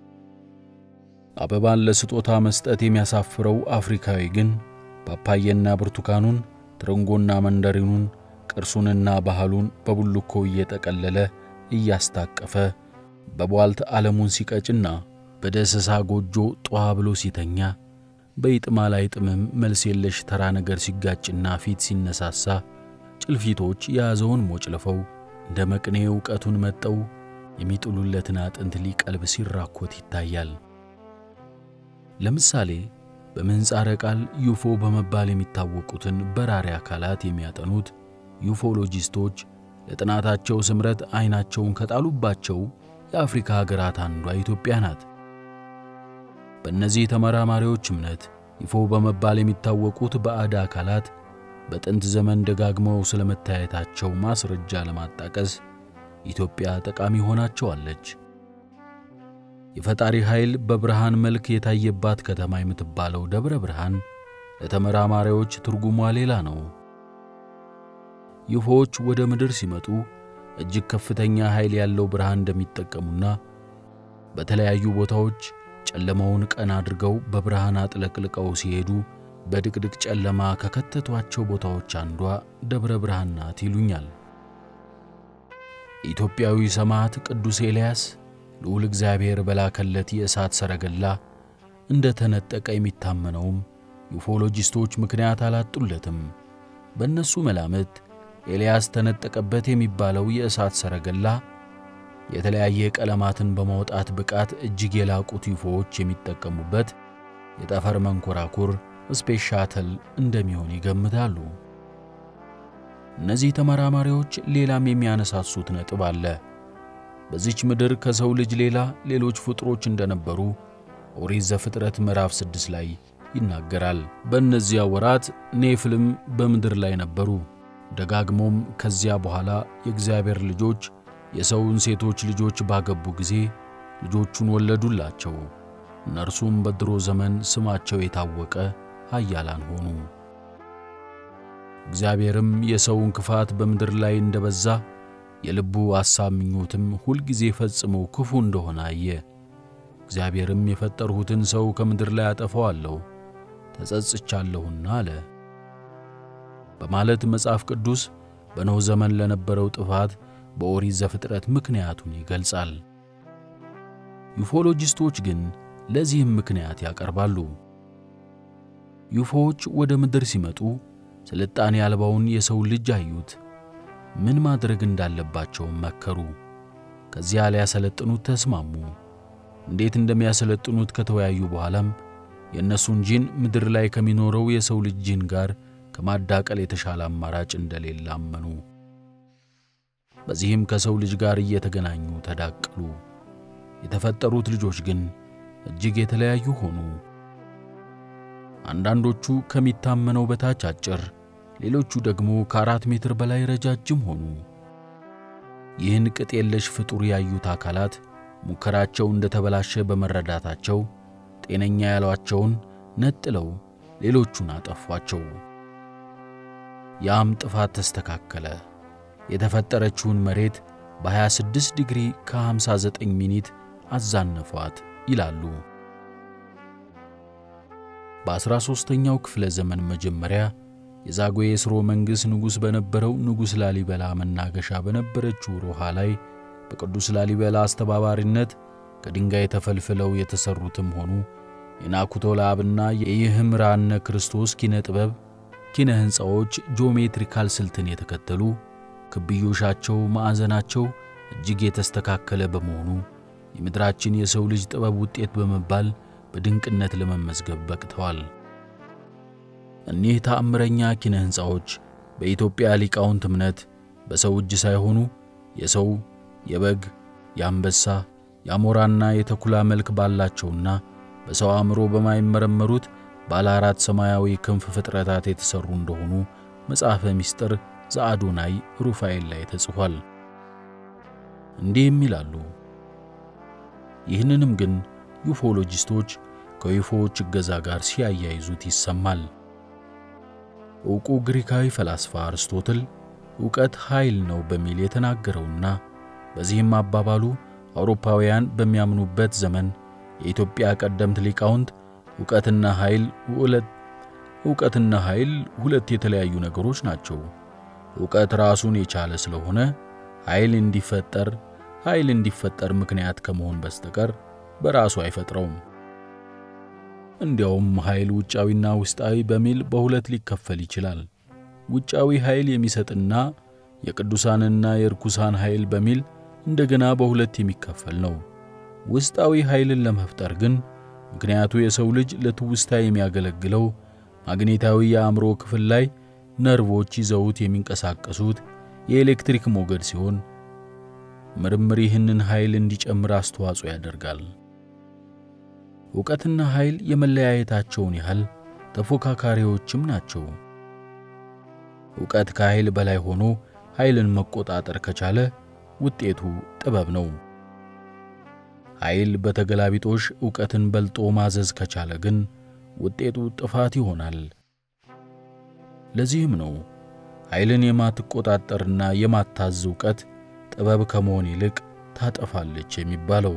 S1: አበባን ለስጦታ መስጠት የሚያሳፍረው አፍሪካዊ ግን ፓፓየና ብርቱካኑን፣ ትርንጎና መንደሪኑን፣ ቅርሱንና ባህሉን በቡልኮ እየጠቀለለ እያስታቀፈ በቧልት ዓለሙን ሲቀጭና በደስሳ ጎጆ ጧ ብሎ ሲተኛ በይጥማ ላይ ጥምም መልስ የለሽ ተራ ነገር ሲጋጭና ፊት ሲነሳሳ ጭልፊቶች የያዘውን ሞጭልፈው እንደ መቅኔ ዕውቀቱን መጠው የሚጥሉለትን አጥንት ሊቀልብ ሲራኮት ይታያል። ለምሳሌ በምህጻረ ቃል ዩፎ በመባል የሚታወቁትን በራሪ አካላት የሚያጠኑት ዩፎሎጂስቶች ለጥናታቸው ስምረት ዐይናቸውን ከጣሉባቸው የአፍሪካ ሀገራት አንዷ ኢትዮጵያ ናት። በእነዚህ ተመራማሪዎች እምነት ዩፎ በመባል የሚታወቁት ባዕድ አካላት በጥንት ዘመን ደጋግመው ስለመታየታቸው ማስረጃ ለማጣቀስ ኢትዮጵያ ጠቃሚ ሆናቸዋለች። የፈጣሪ ኃይል በብርሃን መልክ የታየባት ከተማ የምትባለው ደብረ ብርሃን ለተመራማሪዎች ትርጉሟ ሌላ ነው። ዩፎዎች ወደ ምድር ሲመጡ እጅግ ከፍተኛ ኃይል ያለው ብርሃን እንደሚጠቀሙና በተለያዩ ቦታዎች ጨለማውን ቀን አድርገው በብርሃን አጥለቅልቀው ሲሄዱ በድቅድቅ ጨለማ ከከተቷቸው ቦታዎች አንዷ ደብረ ብርሃን ናት ይሉኛል። ኢትዮጵያዊ ሰማዕት ቅዱስ ኤልያስ ልዑል እግዚአብሔር በላከለት የእሳት ሰረገላ እንደ ተነጠቀ የሚታመነውም ዩፎሎጂስቶች ምክንያት አላጡለትም። በእነሱ መላምት ኤልያስ ተነጠቀበት የሚባለው የእሳት ሰረገላ የተለያየ ቀለማትን በማውጣት ብቃት እጅግ የላቁት ዩፎዎች የሚጠቀሙበት የጠፈር መንኮራኩር ስፔስ ሻተል እንደሚሆን ይገምታሉ። እነዚህ ተመራማሪዎች ሌላም የሚያነሳሱት ነጥብ አለ። በዚች ምድር ከሰው ልጅ ሌላ ሌሎች ፍጡሮች እንደነበሩ ኦሪት ዘፍጥረት ምዕራፍ ስድስት ላይ ይናገራል። በእነዚያ ወራት ኔፍልም በምድር ላይ ነበሩ። ደጋግሞም ከዚያ በኋላ የእግዚአብሔር ልጆች የሰውን ሴቶች ልጆች ባገቡ ጊዜ ልጆቹን ወለዱላቸው። እነርሱም በድሮ ዘመን ስማቸው የታወቀ ኃያላን ሆኑ። እግዚአብሔርም የሰውን ክፋት በምድር ላይ እንደበዛ የልቡ አሳብ ምኞትም ሁልጊዜ ፈጽሞ ክፉ እንደሆነ አየ። እግዚአብሔርም የፈጠርሁትን ሰው ከምድር ላይ አጠፋዋለሁ ተጸጽቻለሁና አለ በማለት መጽሐፍ ቅዱስ በኖኅ ዘመን ለነበረው ጥፋት በኦሪት ዘፍጥረት ምክንያቱን ይገልጻል። ዩፎሎጂስቶች ግን ለዚህም ምክንያት ያቀርባሉ። ዩፎዎች ወደ ምድር ሲመጡ ስልጣኔ አልባውን የሰው ልጅ አዩት። ምን ማድረግ እንዳለባቸውም መከሩ። ከዚያ ሊያሰለጥኑት ተስማሙ። እንዴት እንደሚያሰለጥኑት ከተወያዩ በኋላም የእነሱን ጂን ምድር ላይ ከሚኖረው የሰው ልጅ ጂን ጋር ከማዳቀል የተሻለ አማራጭ እንደሌለ አመኑ። በዚህም ከሰው ልጅ ጋር እየተገናኙ ተዳቀሉ። የተፈጠሩት ልጆች ግን እጅግ የተለያዩ ሆኑ። አንዳንዶቹ ከሚታመነው በታች አጭር፣ ሌሎቹ ደግሞ ከአራት ሜትር በላይ ረጃጅም ሆኑ። ይህን ቅጥ የለሽ ፍጡር ያዩት አካላት ሙከራቸው እንደተበላሸ በመረዳታቸው ጤነኛ ያሏቸውን ነጥለው ሌሎቹን አጠፏቸው። ያም ጥፋት ተስተካከለ። የተፈጠረችውን መሬት በ26 ዲግሪ ከ59 ሚኒት አዛነፏት ይላሉ። በ13ኛው ክፍለ ዘመን መጀመሪያ የዛጉዌ ሥርወ መንግሥት ንጉሥ በነበረው ንጉሥ ላሊበላ መናገሻ በነበረችው ሮሃ ላይ በቅዱስ ላሊበላ አስተባባሪነት ከድንጋይ ተፈልፍለው የተሠሩትም ሆኑ የናኩቶ ለአብና የይህምራነ ክርስቶስ ኪነ ጥበብ ኪነ ሕንፃዎች ጂኦሜትሪካል ስልትን የተከተሉ ክብዮሻቸው፣ ማዕዘናቸው እጅግ የተስተካከለ በመሆኑ የምድራችን የሰው ልጅ ጥበብ ውጤት በመባል በድንቅነት ለመመዝገብ በቅተዋል። እኒህ ተአምረኛ ኪነ ሕንፃዎች በኢትዮጵያ ሊቃውንት እምነት በሰው እጅ ሳይሆኑ የሰው፣ የበግ፣ የአንበሳ፣ የአሞራና የተኩላ መልክ ባላቸውና በሰው አእምሮ በማይመረመሩት ባለ አራት ሰማያዊ ክንፍ ፍጥረታት የተሠሩ እንደሆኑ መጽሐፈ ምስጢር ዘአዶናይ ሩፋኤል ላይ ተጽፏል። እንዲህም ይላሉ። ይህንንም ግን ዩፎሎጂስቶች ከዩፎዎች እገዛ ጋር ሲያያይዙት ይሰማል። ዕውቁ ግሪካዊ ፈላስፋ አርስቶትል ዕውቀት ኃይል ነው በሚል የተናገረውና በዚህም አባባሉ አውሮፓውያን በሚያምኑበት ዘመን የኢትዮጵያ ቀደምት ሊቃውንት ዕውቀትና ኃይል ሁለት ዕውቀትና ኃይል ሁለት የተለያዩ ነገሮች ናቸው። ዕውቀት ራሱን የቻለ ስለሆነ ኃይል እንዲፈጠር ኃይል እንዲፈጠር ምክንያት ከመሆን በስተቀር በራሱ አይፈጥረውም። እንዲያውም ኃይል ውጫዊና ውስጣዊ በሚል በሁለት ሊከፈል ይችላል። ውጫዊ ኃይል የሚሰጥና የቅዱሳንና የርኩሳን ኃይል በሚል እንደገና በሁለት የሚከፈል ነው። ውስጣዊ ኃይልን ለመፍጠር ግን ምክንያቱ የሰው ልጅ ለትውስታ የሚያገለግለው ማግኔታዊ የአእምሮ ክፍል ላይ ነርቮች ይዘውት የሚንቀሳቀሱት የኤሌክትሪክ ሞገድ ሲሆን ምርምር ይህንን ኃይል እንዲጨምር አስተዋጽኦ ያደርጋል። ዕውቀትና ኃይል የመለያየታቸውን ያህል ተፎካካሪዎችም ናቸው። ዕውቀት ከኃይል በላይ ሆኖ ኃይልን መቆጣጠር ከቻለ ውጤቱ ጥበብ ነው። ኃይል በተገላቢጦሽ ዕውቀትን በልጦ ማዘዝ ከቻለ ግን ውጤቱ ጥፋት ይሆናል። ለዚህም ነው ኃይልን የማትቆጣጠርና የማታዝ ዕውቀት ጥበብ ከመሆን ይልቅ ታጠፋለች የሚባለው።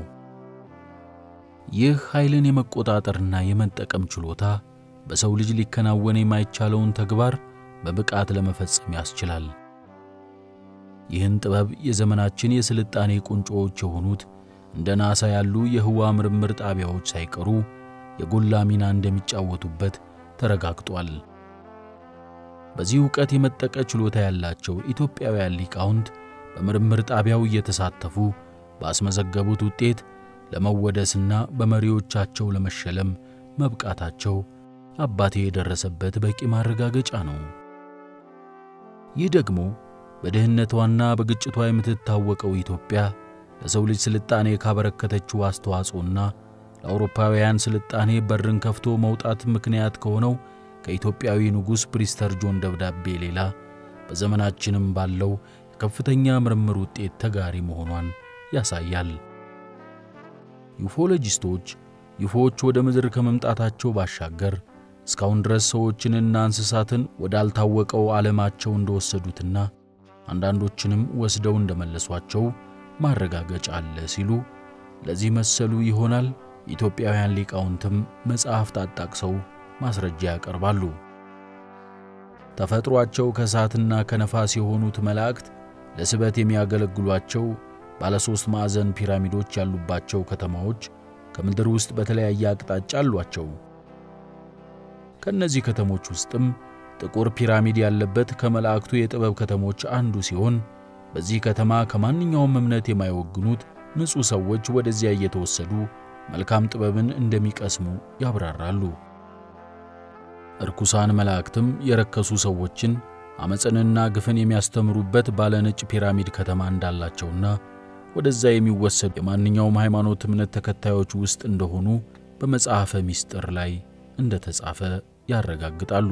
S1: ይህ ኃይልን የመቆጣጠርና የመጠቀም ችሎታ በሰው ልጅ ሊከናወን የማይቻለውን ተግባር በብቃት ለመፈጸም ያስችላል። ይህን ጥበብ የዘመናችን የስልጣኔ ቁንጮዎች የሆኑት እንደ ናሳ ያሉ የህዋ ምርምር ጣቢያዎች ሳይቀሩ የጎላ ሚና እንደሚጫወቱበት ተረጋግጧል። በዚህ ዕውቀት የመጠቀ ችሎታ ያላቸው ኢትዮጵያውያን ሊቃውንት በምርምር ጣቢያው እየተሳተፉ ባስመዘገቡት ውጤት ለመወደስና በመሪዎቻቸው ለመሸለም መብቃታቸው አባቴ የደረሰበት በቂ ማረጋገጫ ነው። ይህ ደግሞ በድህነቷና በግጭቷ የምትታወቀው ኢትዮጵያ ለሰው ልጅ ስልጣኔ ካበረከተችው አስተዋጽኦና ለአውሮፓውያን ስልጣኔ በርን ከፍቶ መውጣት ምክንያት ከሆነው ከኢትዮጵያዊ ንጉሥ ፕሪስተር ጆን ደብዳቤ ሌላ በዘመናችንም ባለው የከፍተኛ ምርምር ውጤት ተጋሪ መሆኗን ያሳያል። ዩፎሎጂስቶች ዩፎዎች ወደ ምድር ከመምጣታቸው ባሻገር እስካሁን ድረስ ሰዎችንና እንስሳትን ወዳልታወቀው ዓለማቸው እንደወሰዱትና አንዳንዶችንም ወስደው እንደመለሷቸው ማረጋገጫ አለ ሲሉ ለዚህ መሰሉ ይሆናል ኢትዮጵያውያን ሊቃውንትም መጽሐፍት አጣቅሰው ማስረጃ ያቀርባሉ። ተፈጥሯቸው ከእሳትና ከነፋስ የሆኑት መላእክት ለስበት የሚያገለግሏቸው ባለ ሦስት ማዕዘን ፒራሚዶች ያሉባቸው ከተማዎች ከምድር ውስጥ በተለያየ አቅጣጫ አሏቸው። ከእነዚህ ከተሞች ውስጥም ጥቁር ፒራሚድ ያለበት ከመላእክቱ የጥበብ ከተሞች አንዱ ሲሆን በዚህ ከተማ ከማንኛውም እምነት የማይወግኑት ንጹሕ ሰዎች ወደዚያ እየተወሰዱ መልካም ጥበብን እንደሚቀስሙ ያብራራሉ። እርኩሳን መላእክትም የረከሱ ሰዎችን ዓመፅንና ግፍን የሚያስተምሩበት ባለ ነጭ ፒራሚድ ከተማ እንዳላቸውና ወደዛ የሚወሰዱ የማንኛውም ሃይማኖት እምነት ተከታዮች ውስጥ እንደሆኑ በመጽሐፈ ምስጢር ላይ እንደተጻፈ ያረጋግጣሉ።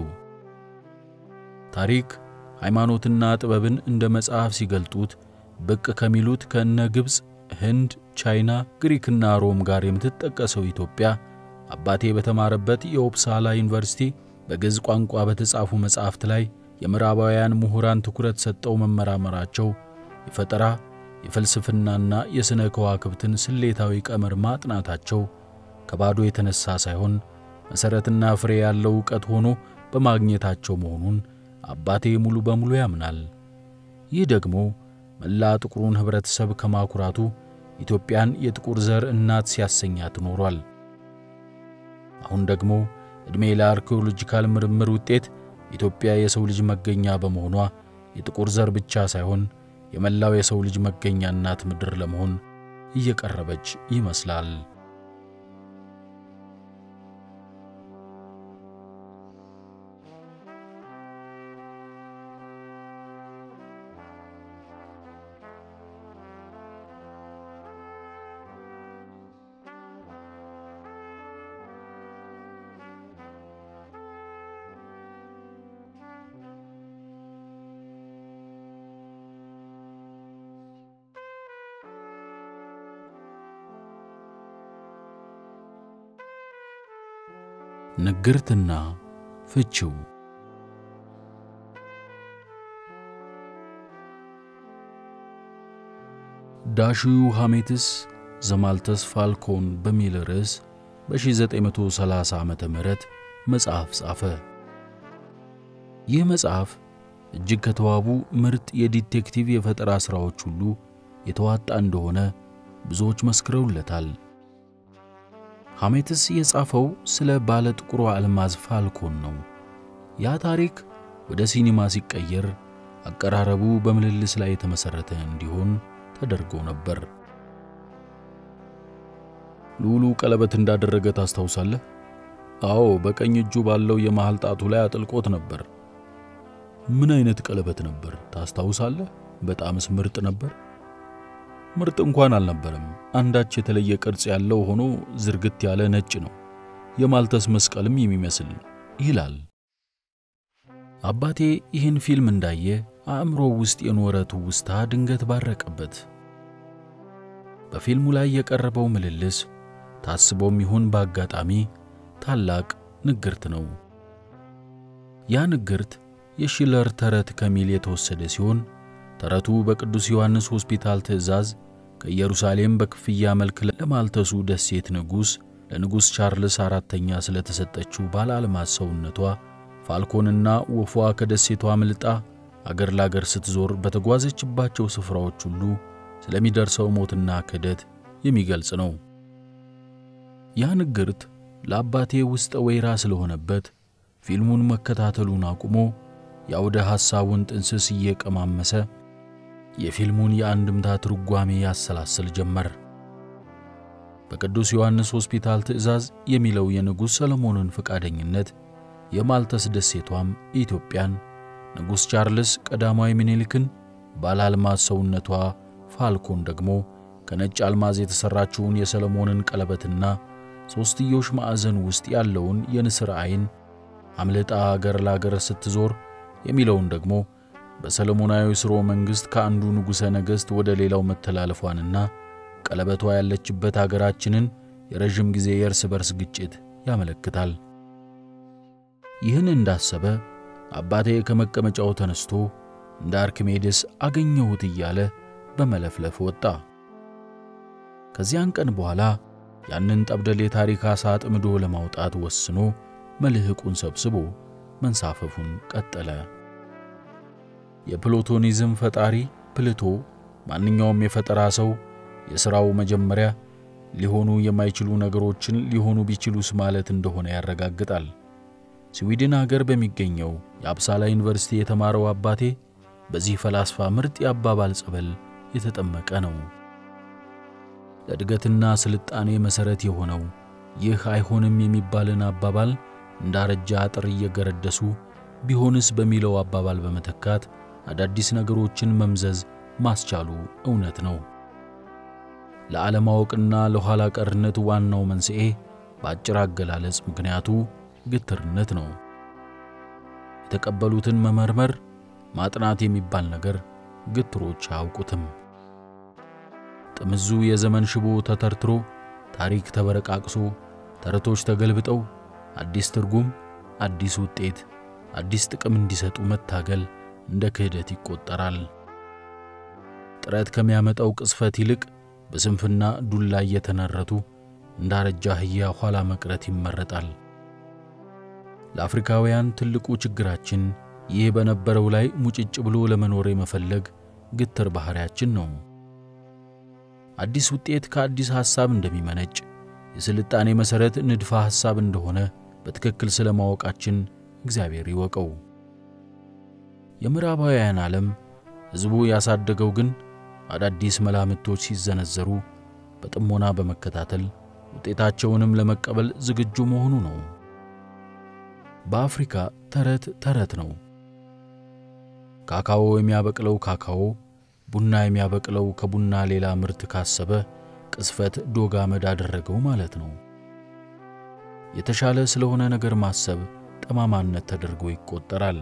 S1: ታሪክ ሃይማኖትና ጥበብን እንደ መጽሐፍ ሲገልጡት ብቅ ከሚሉት ከእነ ግብፅ፣ ህንድ፣ ቻይና፣ ግሪክና ሮም ጋር የምትጠቀሰው ኢትዮጵያ አባቴ በተማረበት የኦፕሳላ ዩኒቨርሲቲ በግዕዝ ቋንቋ በተጻፉ መጻሕፍት ላይ የምዕራባውያን ምሁራን ትኩረት ሰጠው መመራመራቸው የፈጠራ የፍልስፍናና የሥነ ከዋክብትን ስሌታዊ ቀመር ማጥናታቸው ከባዶ የተነሳ ሳይሆን መሠረትና ፍሬ ያለው ዕውቀት ሆኖ በማግኘታቸው መሆኑን አባቴ ሙሉ በሙሉ ያምናል። ይህ ደግሞ መላ ጥቁሩን ኅብረተሰብ ከማኩራቱ ኢትዮጵያን የጥቁር ዘር እናት ሲያሰኛት ኖሯል። አሁን ደግሞ ዕድሜ ለአርኪኦሎጂካል ምርምር ውጤት ኢትዮጵያ የሰው ልጅ መገኛ በመሆኗ የጥቁር ዘር ብቻ ሳይሆን የመላው የሰው ልጅ መገኛ እናት ምድር ለመሆን እየቀረበች ይመስላል። ንግርትና ፍቺው ዳሽዩ ሐሜትስ ዘማልተስ ፋልኮን በሚል ርዕስ በ1930 ዓ ም መጽሐፍ ጻፈ። ይህ መጽሐፍ እጅግ ከተዋቡ ምርጥ የዲቴክቲቭ የፈጠራ ሥራዎች ሁሉ የተዋጣ እንደሆነ ብዙዎች መስክረውለታል። ሐሜትስ የጻፈው ስለ ባለ ጥቁሯ አልማዝ ፋልኮን ነው። ያ ታሪክ ወደ ሲኒማ ሲቀየር አቀራረቡ በምልልስ ላይ የተመሠረተ እንዲሆን ተደርጎ ነበር። ልዑሉ ቀለበት እንዳደረገ ታስታውሳለህ? አዎ፣ በቀኝ እጁ ባለው የመሃል ጣቱ ላይ አጥልቆት ነበር። ምን አይነት ቀለበት ነበር ታስታውሳለህ? በጣምስ ምርጥ ነበር። ምርጥ እንኳን አልነበረም። አንዳች የተለየ ቅርጽ ያለው ሆኖ ዝርግት ያለ ነጭ ነው፣ የማልተስ መስቀልም የሚመስል ይላል። አባቴ ይህን ፊልም እንዳየ አእምሮ ውስጥ የኖረ ትውስታ ድንገት ባረቀበት። በፊልሙ ላይ የቀረበው ምልልስ ታስቦም ይሁን በአጋጣሚ ታላቅ ንግርት ነው። ያ ንግርት የሺለር ተረት ከሚል የተወሰደ ሲሆን ተረቱ በቅዱስ ዮሐንስ ሆስፒታል ትእዛዝ ከኢየሩሳሌም በክፍያ መልክ ለማልተሱ ደሴት ንጉሥ ለንጉሥ ቻርልስ አራተኛ ስለተሰጠችው ባለ አልማዝ ሰውነቷ ፋልኮንና ወፏ ከደሴቷ ምልጣ አገር ላገር ስትዞር በተጓዘችባቸው ስፍራዎች ሁሉ ስለሚደርሰው ሞትና ክህደት የሚገልጽ ነው። ያ ንግርት ለአባቴ ውስጠ ወይራ ስለሆነበት ፊልሙን መከታተሉን አቁሞ የአውደ ሐሳቡን ጥንስስ እየቀማመሰ የፊልሙን የአንድምታ ትርጓሜ ያሰላስል ጀመር። በቅዱስ ዮሐንስ ሆስፒታል ትእዛዝ የሚለው የንጉሥ ሰለሞንን ፈቃደኝነት፣ የማልተስ ደሴቷም ኢትዮጵያን፣ ንጉሥ ቻርልስ ቀዳማዊ ምኒልክን፣ ባለ አልማዝ ሰውነቷ ፋልኮን ደግሞ ከነጭ አልማዝ የተሠራችውን የሰለሞንን ቀለበትና ሦስትዮሽ ማዕዘን ውስጥ ያለውን የንስር ዐይን አምልጣ አገር ላገር ስትዞር የሚለውን ደግሞ በሰለሞናዊ ሥርወ መንግሥት ከአንዱ ንጉሠ ነገሥት ወደ ሌላው መተላለፏንና ቀለበቷ ያለችበት አገራችንን የረዥም ጊዜ የእርስ በርስ ግጭት ያመለክታል። ይህን እንዳሰበ አባቴ ከመቀመጫው ተነስቶ እንደ አርክሜድስ አገኘሁት እያለ በመለፍለፍ ወጣ። ከዚያን ቀን በኋላ ያንን ጠብደል የታሪክ ዓሣ አጥምዶ ለማውጣት ወስኖ መልሕቁን ሰብስቦ መንሳፈፉን ቀጠለ። የፕሎቶኒዝም ፈጣሪ ፕልቶ ማንኛውም የፈጠራ ሰው የሥራው መጀመሪያ ሊሆኑ የማይችሉ ነገሮችን ሊሆኑ ቢችሉስ ማለት እንደሆነ ያረጋግጣል። ስዊድን አገር በሚገኘው የአፕሳላ ዩኒቨርሲቲ የተማረው አባቴ በዚህ ፈላስፋ ምርጥ የአባባል ጸበል የተጠመቀ ነው። ለእድገትና ስልጣኔ መሠረት የሆነው ይህ አይሆንም የሚባልን አባባል እንዳረጃ አጥር እየገረደሱ ቢሆንስ በሚለው አባባል በመተካት አዳዲስ ነገሮችን መምዘዝ ማስቻሉ እውነት ነው። ለዓለማወቅና ለኋላ ቀርነት ዋናው መንስኤ በአጭር አገላለጽ ምክንያቱ ግትርነት ነው። የተቀበሉትን መመርመር፣ ማጥናት የሚባል ነገር ግትሮች አያውቁትም። ጥምዙ የዘመን ሽቦ ተተርትሮ፣ ታሪክ ተበረቃቅሶ፣ ተረቶች ተገልብጠው አዲስ ትርጉም፣ አዲስ ውጤት፣ አዲስ ጥቅም እንዲሰጡ መታገል እንደ ክህደት ይቆጠራል። ጥረት ከሚያመጣው ቅጽፈት ይልቅ በስንፍና ዱላ እየተነረቱ እንዳረጃ አህያ ኋላ መቅረት ይመረጣል። ለአፍሪካውያን ትልቁ ችግራችን ይህ በነበረው ላይ ሙጭጭ ብሎ ለመኖር የመፈለግ ግትር ባሕሪያችን ነው። አዲስ ውጤት ከአዲስ ሐሳብ እንደሚመነጭ፣ የስልጣኔ መሠረት ንድፈ ሐሳብ እንደሆነ በትክክል ስለ ማወቃችን እግዚአብሔር ይወቀው። የምዕራባውያን ዓለም ሕዝቡ ያሳደገው ግን አዳዲስ መላምቶች ሲዘነዘሩ በጥሞና በመከታተል ውጤታቸውንም ለመቀበል ዝግጁ መሆኑ ነው። በአፍሪካ ተረት ተረት ነው። ካካዎ የሚያበቅለው ካካዎ፣ ቡና የሚያበቅለው ከቡና ሌላ ምርት ካሰበ ቅስፈት ዶግ አመድ አደረገው ማለት ነው። የተሻለ ስለሆነ ነገር ማሰብ ጠማማነት ተደርጎ ይቆጠራል።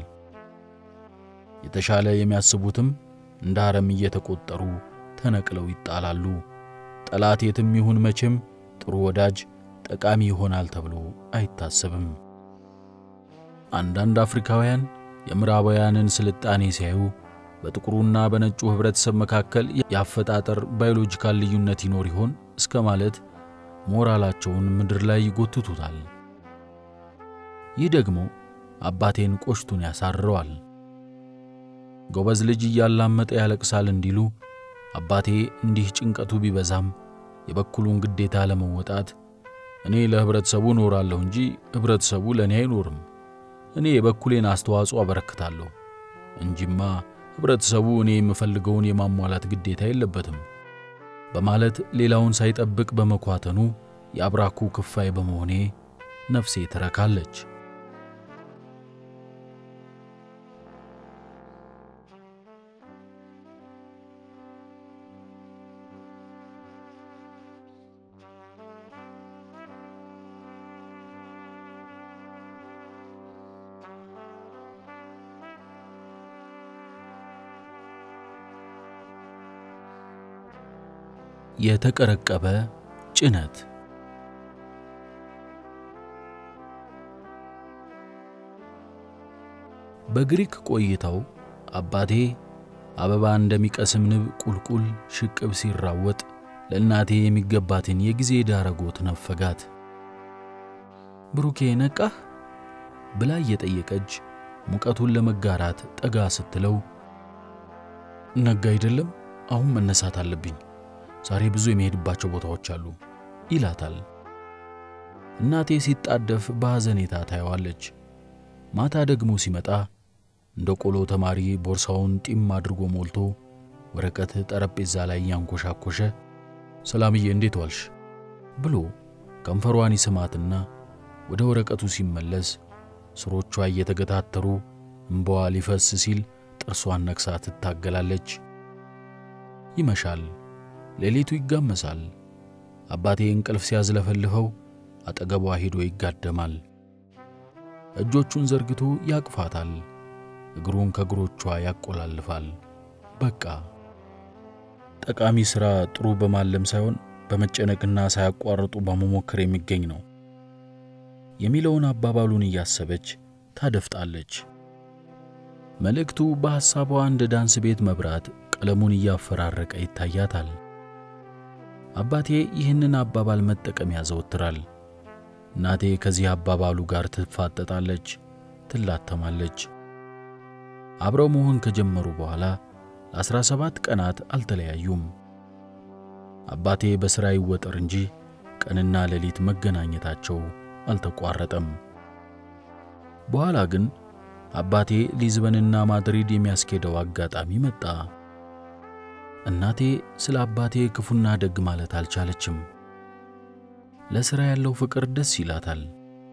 S1: የተሻለ የሚያስቡትም እንደ አረም እየተቆጠሩ ተነቅለው ይጣላሉ። ጠላት የትም ይሁን መቼም ጥሩ ወዳጅ ጠቃሚ ይሆናል ተብሎ አይታሰብም። አንዳንድ አፍሪካውያን የምዕራባውያንን ስልጣኔ ሲያዩ በጥቁሩና በነጩ ኅብረተሰብ መካከል የአፈጣጠር ባዮሎጂካል ልዩነት ይኖር ይሆን እስከ ማለት ሞራላቸውን ምድር ላይ ይጎትቱታል። ይህ ደግሞ አባቴን ቆሽቱን ያሳርረዋል። ጎበዝ ልጅ እያላመጠ ያለቅሳል እንዲሉ አባቴ እንዲህ ጭንቀቱ ቢበዛም የበኩሉን ግዴታ ለመወጣት እኔ ለኅብረተሰቡ እኖራለሁ እንጂ ኅብረተሰቡ ለእኔ አይኖርም፣ እኔ የበኩሌን አስተዋጽኦ አበረክታለሁ እንጂማ ኅብረተሰቡ እኔ የምፈልገውን የማሟላት ግዴታ የለበትም በማለት ሌላውን ሳይጠብቅ በመኳተኑ የአብራኩ ክፋይ በመሆኔ ነፍሴ ትረካለች። የተቀረቀበ ጭነት በግሪክ ቆይታው አባቴ አበባ እንደሚቀስም ንብ ቁልቁል ሽቅብ ሲራወጥ ለእናቴ የሚገባትን የጊዜ ዳረጎት ነፈጋት። ብሩኬ ነቃህ ብላ እየጠየቀች ሙቀቱን ለመጋራት ጠጋ ስትለው ነጋ አይደለም፣ አሁን መነሳት አለብኝ ዛሬ ብዙ የሚሄድባቸው ቦታዎች አሉ ይላታል። እናቴ ሲጣደፍ በሐዘኔታ ታየዋለች። ማታ ደግሞ ሲመጣ እንደ ቆሎ ተማሪ ቦርሳውን ጢም አድርጎ ሞልቶ ወረቀት ጠረጴዛ ላይ ያንኮሻኮሸ ሰላምዬ እንዴት ዋልሽ ብሎ ከንፈሯን ይስማትና ወደ ወረቀቱ ሲመለስ ስሮቿ እየተገታተሩ እምባዋ ሊፈስ ሲል ጥርሷን ነክሳ ትታገላለች። ይመሻል። ሌሊቱ ይጋመሳል። አባቴ እንቅልፍ ሲያዝለፈልፈው አጠገቧ ሄዶ ይጋደማል። እጆቹን ዘርግቶ ያቅፋታል። እግሩን ከእግሮቿ ያቆላልፋል። በቃ ጠቃሚ ሥራ ጥሩ በማለም ሳይሆን በመጨነቅና ሳያቋርጡ በመሞከር የሚገኝ ነው የሚለውን አባባሉን እያሰበች ታደፍጣለች። መልእክቱ በሐሳቧ እንደ ዳንስ ቤት መብራት ቀለሙን እያፈራረቀ ይታያታል። አባቴ ይህንን አባባል መጠቀም ያዘወትራል። እናቴ ከዚህ አባባሉ ጋር ትፋጠጣለች፣ ትላተማለች። አብረው መሆን ከጀመሩ በኋላ ለአስራ ሰባት ቀናት አልተለያዩም። አባቴ በሥራ ይወጠር እንጂ ቀንና ሌሊት መገናኘታቸው አልተቋረጠም። በኋላ ግን አባቴ ሊዝበንና ማድሪድ የሚያስኬደው አጋጣሚ መጣ። እናቴ ስለ አባቴ ክፉና ደግ ማለት አልቻለችም። ለሥራ ያለው ፍቅር ደስ ይላታል።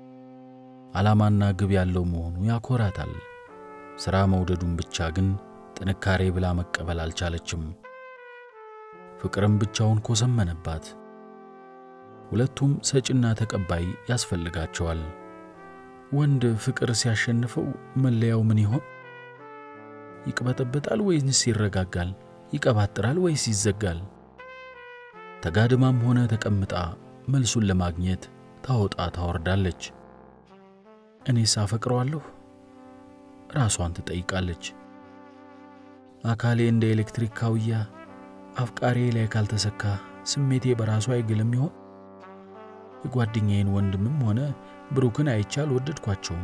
S1: ዓላማና ግብ ያለው መሆኑ ያኮራታል። ሥራ መውደዱን ብቻ ግን ጥንካሬ ብላ መቀበል አልቻለችም። ፍቅርም ብቻውን ኮሰመነባት። ሁለቱም ሰጪና ተቀባይ ያስፈልጋቸዋል። ወንድ ፍቅር ሲያሸንፈው መለያው ምን ይሆን? ይቅበጠበጣል ወይንስ ይረጋጋል? ይቀባጥራል ወይስ ይዘጋል? ተጋድማም ሆነ ተቀምጣ መልሱን ለማግኘት ታወጣ ታወርዳለች። እኔስ አፈቅረዋለሁ? ራሷን ትጠይቃለች። አካሌ እንደ ኤሌክትሪክ ካውያ አፍቃሬ ላይ ካልተሰካ ስሜቴ በራሱ አይግልም ይሆን? የጓደኛዬን ወንድምም ሆነ ብሩክን አይቼ አልወደድኳቸውም።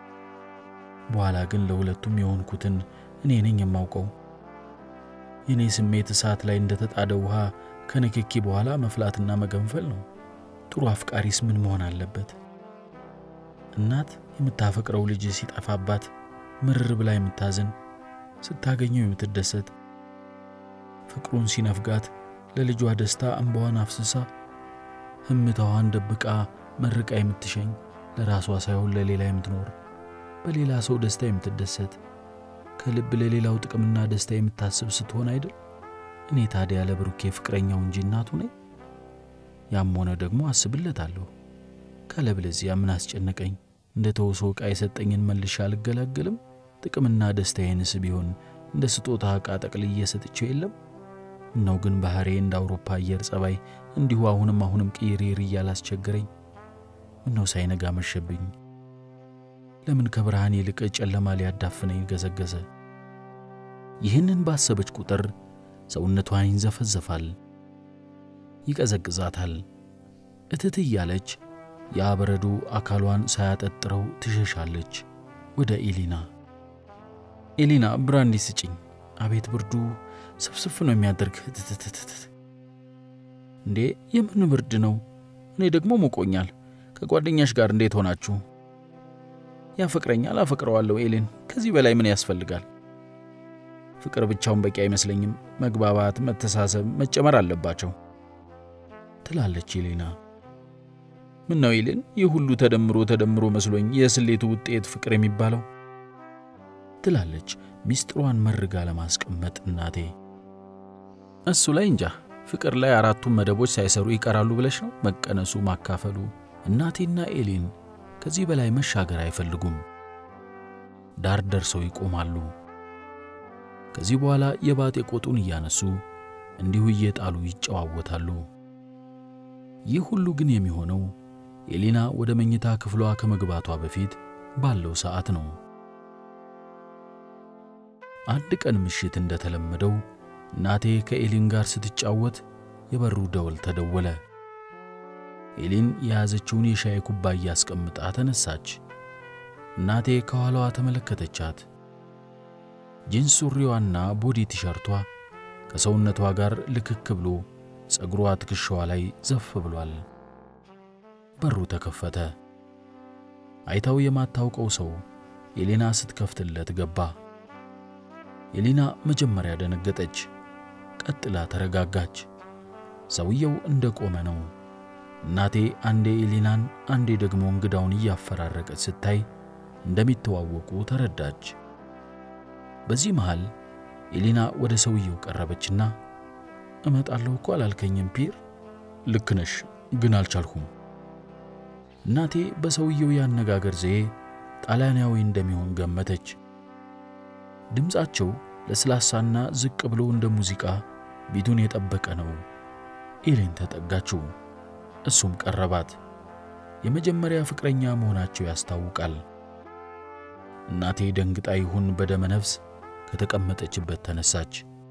S1: በኋላ ግን ለሁለቱም የሆንኩትን እኔ ነኝ የማውቀው። የእኔ ስሜት እሳት ላይ እንደተጣደ ውሃ ከንክኪ በኋላ መፍላትና መገንፈል ነው። ጥሩ አፍቃሪስ ምን መሆን አለበት? እናት የምታፈቅረው ልጅ ሲጠፋባት ምርር ብላ የምታዝን ስታገኘው የምትደሰት ፍቅሩን ሲነፍጋት ለልጇ ደስታ እንባዋን አፍስሳ ህምታዋን ደብቃ መርቃ የምትሸኝ ለራሷ ሳይሆን ለሌላ የምትኖር በሌላ ሰው ደስታ የምትደሰት ከልብ ለሌላው ጥቅምና ደስታ የምታስብ ስትሆን አይደል? እኔ ታዲያ ለብሩኬ ፍቅረኛው እንጂ እናቱ ነኝ። ያም ሆነ ደግሞ አስብለታለሁ። ካለበለዚያ ምን አስጨነቀኝ? እንደ ተውሶ ዕቃ የሰጠኝን መልሼ አልገላገልም? ጥቅምና ደስታዬንስ ቢሆን እንደ ስጦታ ዕቃ ጠቅልዬ ሰጥቼው የለም? እነው ግን ባህሬ እንደ አውሮፓ አየር ጸባይ እንዲሁ አሁንም አሁንም ቅይሬር እያላስቸገረኝ ምነው ሳይነጋ መሸብኝ? ለምን ከብርሃን ይልቅ ጨለማ ሊያዳፍነኝ ገዘገዘ? ይህንን ባሰበች ቁጥር ሰውነቷን ይንዘፈዘፋል፣ ይቀዘቅዛታል። እትት እያለች ያ በረዶ አካሏን ሳያጠጥረው ትሸሻለች ወደ ኤሊና። ኤሊና ብራንዲ ስጭኝ። አቤት ብርዱ ስፍስፍ ነው የሚያደርግ። ትትትትት እንዴ የምን ብርድ ነው? እኔ ደግሞ ሞቆኛል። ከጓደኛሽ ጋር እንዴት ሆናችሁ? ያፈቅረኛል፣ አፈቅረዋለሁ። ኤሌን ከዚህ በላይ ምን ያስፈልጋል? ፍቅር ብቻውን በቂ አይመስለኝም። መግባባት፣ መተሳሰብ መጨመር አለባቸው ትላለች ኤሌና። ምን ነው ኤሌን፣ ይህ ሁሉ ተደምሮ ተደምሮ መስሎኝ የስሌቱ ውጤት ፍቅር የሚባለው ትላለች ሚስጥሯን መርጋ ለማስቀመጥ እናቴ። እሱ ላይ እንጃ ፍቅር ላይ አራቱም መደቦች ሳይሰሩ ይቀራሉ ብለሽ ነው? መቀነሱ፣ ማካፈሉ። እናቴና ኤሌን ከዚህ በላይ መሻገር አይፈልጉም። ዳር ደርሰው ይቆማሉ። ከዚህ በኋላ የባጤ ቆጡን እያነሱ እንዲሁ እየጣሉ ይጨዋወታሉ። ይህ ሁሉ ግን የሚሆነው ኤሊና ወደ መኝታ ክፍሏ ከመግባቷ በፊት ባለው ሰዓት ነው። አንድ ቀን ምሽት እንደተለመደው እናቴ ከኤሊን ጋር ስትጫወት የበሩ ደወል ተደወለ። ኤሊን የያዘችውን የሻይ ኩባያ አስቀምጣ ተነሳች። እናቴ ከኋላዋ ተመለከተቻት። ጂንስ ሱሪዋና ቦዲ ቲሸርቷ ከሰውነቷ ጋር ልክክ ብሎ ጸጉሯ ትከሻዋ ላይ ዘፍ ብሏል። በሩ ተከፈተ። አይታው የማታውቀው ሰው ኤሌና ስትከፍትለት ገባ። ኤሊና መጀመሪያ ደነገጠች፣ ቀጥላ ተረጋጋች። ሰውየው እንደ ቆመ ነው። እናቴ አንዴ ኤሊናን አንዴ ደግሞ እንግዳውን እያፈራረቀች ስታይ እንደሚተዋወቁ ተረዳች። በዚህ መሃል ኤሊና ወደ ሰውየው ቀረበችና እመጣለሁ እኮ አላልከኝም ፒር? ልክ ነሽ፣ ግን አልቻልኩም። እናቴ በሰውየው ያነጋገር ዘዬ ጣሊያናዊ እንደሚሆን ገመተች። ድምፃቸው ለስላሳና ዝቅ ብሎ እንደ ሙዚቃ ቢቱን የጠበቀ ነው። ኤሌን ተጠጋችው፣ እሱም ቀረባት። የመጀመሪያ ፍቅረኛ መሆናቸው ያስታውቃል። እናቴ ደንግጣ ይሁን በደመ ነፍስ ከተቀመጠችበት ተነሳች።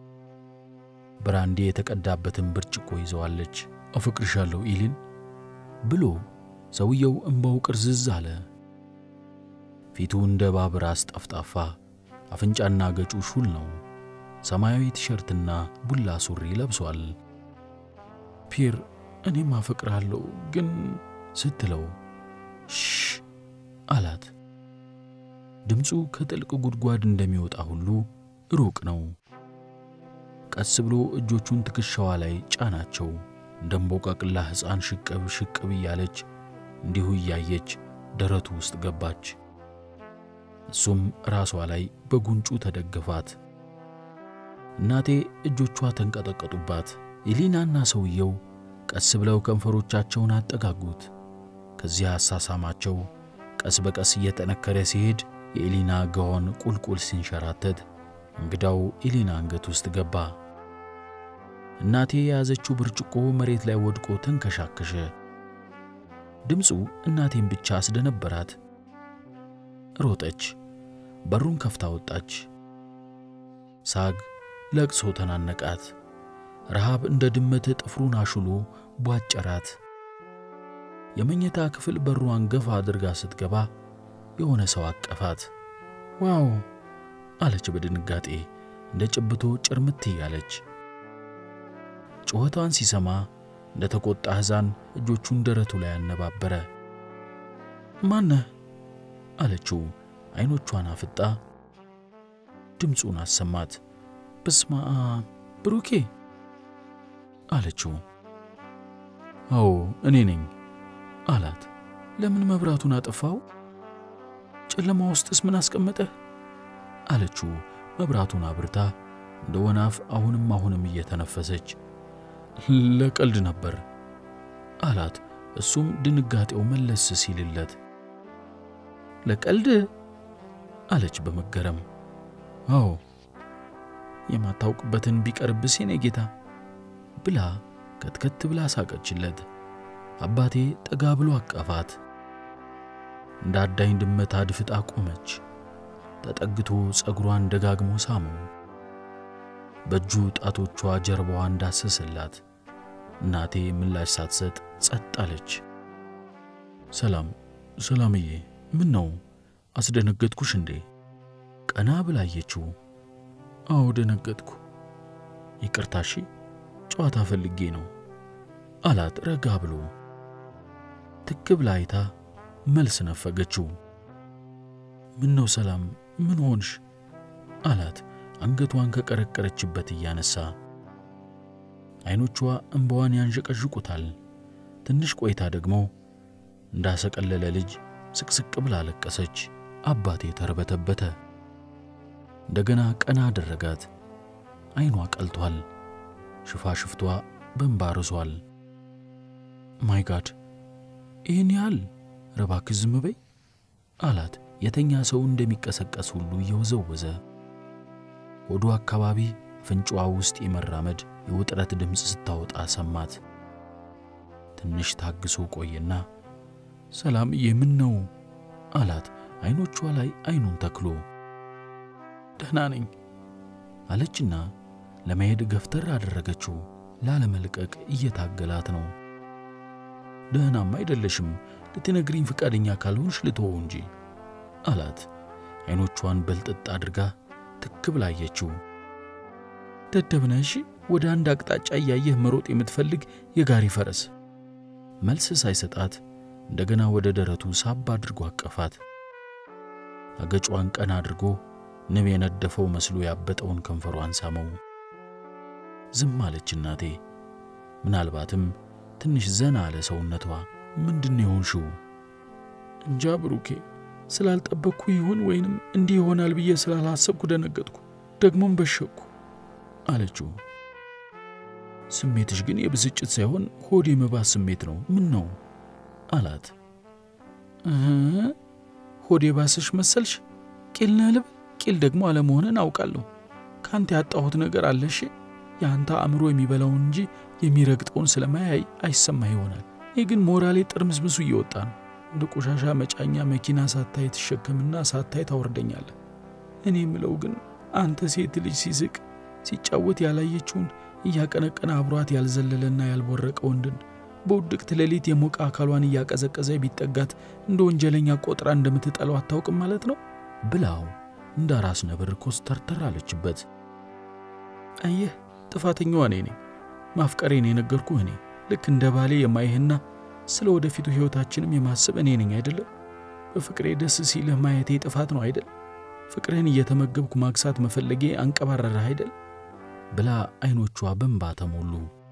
S1: ብራንዴ የተቀዳበትን ብርጭቆ ይዘዋለች። አፈቅርሻለሁ ኤሊን ብሎ ሰውየው እምባው ቅርዝዝ አለ። ፊቱ እንደ እባብ ራስ ጠፍጣፋ፣ አፍንጫና ገጩ ሹል ነው። ሰማያዊ ቲሸርትና ቡላ ሱሪ ለብሷል። ፒር እኔም አፈቅርሃለሁ ግን ስትለው ሽ አላት። ድምፁ ከጥልቅ ጉድጓድ እንደሚወጣ ሁሉ ሩቅ ነው። ቀስ ብሎ እጆቹን ትከሻዋ ላይ ጫናቸው። እንደ እምቦቃቅላ ሕፃን ሽቅብ ሽቅብ እያለች እንዲሁ እያየች ደረቱ ውስጥ ገባች። እሱም ራሷ ላይ በጉንጩ ተደገፋት። እናቴ እጆቿ ተንቀጠቀጡባት። ኤሊናና ሰውየው ቀስ ብለው ከንፈሮቻቸውን አጠጋጉት። ከዚያ አሳሳማቸው ቀስ በቀስ እየጠነከረ ሲሄድ የኤሊና ጋውን ቁልቁል ሲንሸራተት እንግዳው ኤሊና አንገት ውስጥ ገባ። እናቴ የያዘችው ብርጭቆ መሬት ላይ ወድቆ ተንከሻከሸ። ድምፁ እናቴን ብቻ አስደነበራት። ሮጠች፣ በሩን ከፍታ ወጣች። ሳግ፣ ለቅሶ ተናነቃት። ረሃብ እንደ ድመት ጥፍሩን አሹሎ ቧጨራት። የመኝታ ክፍል በሩን ገፋ አድርጋ ስትገባ የሆነ ሰው አቀፋት። ዋው አለች በድንጋጤ እንደ ጭብቶ ጭርምት እያለች። ጩኸቷን ሲሰማ እንደ ተቆጣ ሕፃን እጆቹን ደረቱ ላይ አነባበረ። ማነህ አለችው ዐይኖቿን አፍጣ። ድምፁን አሰማት። በስማ ብሩኬ አለችው። አዎ እኔ ነኝ አላት። ለምን መብራቱን አጠፋው? ጨለማ ውስጥስ ምን አስቀመጠህ? አለችው መብራቱን አብርታ እንደ ወናፍ አሁንም አሁንም እየተነፈሰች። ለቀልድ ነበር አላት። እሱም ድንጋጤው መለስ ሲልለት ለቀልድ አለች በመገረም። አዎ የማታውቅበትን ቢቀርብስ የኔ ጌታ ብላ ከትከት ብላ ሳቀችለት። አባቴ ጠጋ ብሎ አቀፋት። እንደ አዳኝ ድመት አድፍጣ ቆመች። ተጠግቶ ጸጉሯን ደጋግሞ ሳመው። በእጁ ጣቶቿ ጀርባዋ እንዳሰሰላት። እናቴ ምላሽ ሳትሰጥ ጸጥ አለች። ሰላም ሰላምዬ፣ ምን ነው አስደነገጥኩሽ እንዴ? ቀና ብላ አየችው። አዎ ደነገጥኩ። ይቅርታሺ፣ ጨዋታ ፈልጌ ነው አላት ረጋ ብሎ። ትክ ብላ አይታ መልስ ነፈገችው። ምን ነው ሰላም፣ ምን ሆንሽ? አላት አንገቷን ከቀረቀረችበት እያነሳ። ዐይኖቿ እንባዋን ያንዠቀዥቁታል። ትንሽ ቆይታ ደግሞ እንዳሰቀለለ ልጅ ስቅስቅ ብላ አለቀሰች። አባቴ ተርበተበተ። እንደገና ቀና አደረጋት። ዐይኗ ቀልቷል። ሽፋሽፍቷ በእንባ ርሷል። ማይ ጋድ ይህን ያህል ረባክሽ ዝም በይ አላት። የተኛ ሰው እንደሚቀሰቀስ ሁሉ እየወዘወዘ ሆዱ አካባቢ ፍንጫዋ ውስጥ የመራመድ የውጥረት ድምፅ ስታወጣ ሰማት። ትንሽ ታግሶ ቆየና ሰላምዬ ምን ነው አላት። ዐይኖቿ ላይ ዐይኑን ተክሎ ደህና ነኝ አለችና ለመሄድ ገፍተር አደረገችው። ላለመልቀቅ እየታገላት ነው። ደህናም አይደለሽም፣ ልትነግሪኝ ፈቃደኛ ካልሆንሽ ልትወው እንጂ አላት። ዐይኖቿን በልጥጥ አድርጋ ትክ ብላ አየችው። ደደብነሽ ወደ አንድ አቅጣጫ እያየህ መሮጥ የምትፈልግ የጋሪ ፈረስ። መልስ ሳይሰጣት እንደገና ወደ ደረቱ ሳብ አድርጎ አቀፋት። አገጯን ቀና አድርጎ ንብ የነደፈው መስሎ ያበጠውን ከንፈሯን ሳመው። ዝም አለች እናቴ። ምናልባትም ትንሽ ዘና አለ ሰውነቷ። ምንድን የሆንሽው? እንጃ ብሩኬ፣ ስላልጠበቅኩ ይሁን ወይንም እንዲህ ይሆናል ብዬ ስላላሰብኩ ደነገጥኩ፣ ደግሞም በሸቅኩ አለችው። ስሜትሽ ግን የብስጭት ሳይሆን ሆድ የመባስ ስሜት ነው። ምን ነው አላት። ሆድ የባስሽ መሰልሽ? ቂል ነህ ልበል? ቂል ደግሞ አለመሆንን አውቃለሁ። ከአንተ ያጣሁት ነገር አለሽ። የአንተ አእምሮ የሚበላውን እንጂ የሚረግጠውን ስለማያይ አይሰማ ይሆናል። ይህ ግን ሞራሌ ጥርምዝምሱ እየወጣ ነው። እንደ ቆሻሻ መጫኛ መኪና ሳታይ ትሸከምና ሳታይ ታወርደኛለህ። እኔ የምለው ግን አንተ ሴት ልጅ ሲስቅ ሲጫወት ያላየችውን እያቀነቀነ አብሯት ያልዘለለና ያልቦረቀ ወንድን በውድቅት ሌሊት የሞቀ አካሏን እያቀዘቀዘ ቢጠጋት እንደ ወንጀለኛ ቆጥራ እንደምትጠላው አታውቅም ማለት ነው ብላው እንደ ራስ ነብር ኮስተርተር አለችበት። አየህ ጥፋተኛዋ እኔ ነኝ። ማፍቀሬን የነገርኩህ እኔ ልክ እንደ ባሌ የማይህና ስለ ወደፊቱ ሕይወታችንም የማስብ እኔ ነኝ አይደለም። በፍቅሬ ደስ ሲልህ ማየቴ ጥፋት ነው አይደል? ፍቅርህን እየተመገብኩ ማግሳት መፈለጌ አንቀባረረህ አይደል? ብላ ዐይኖቿ በእንባ ተሞሉ።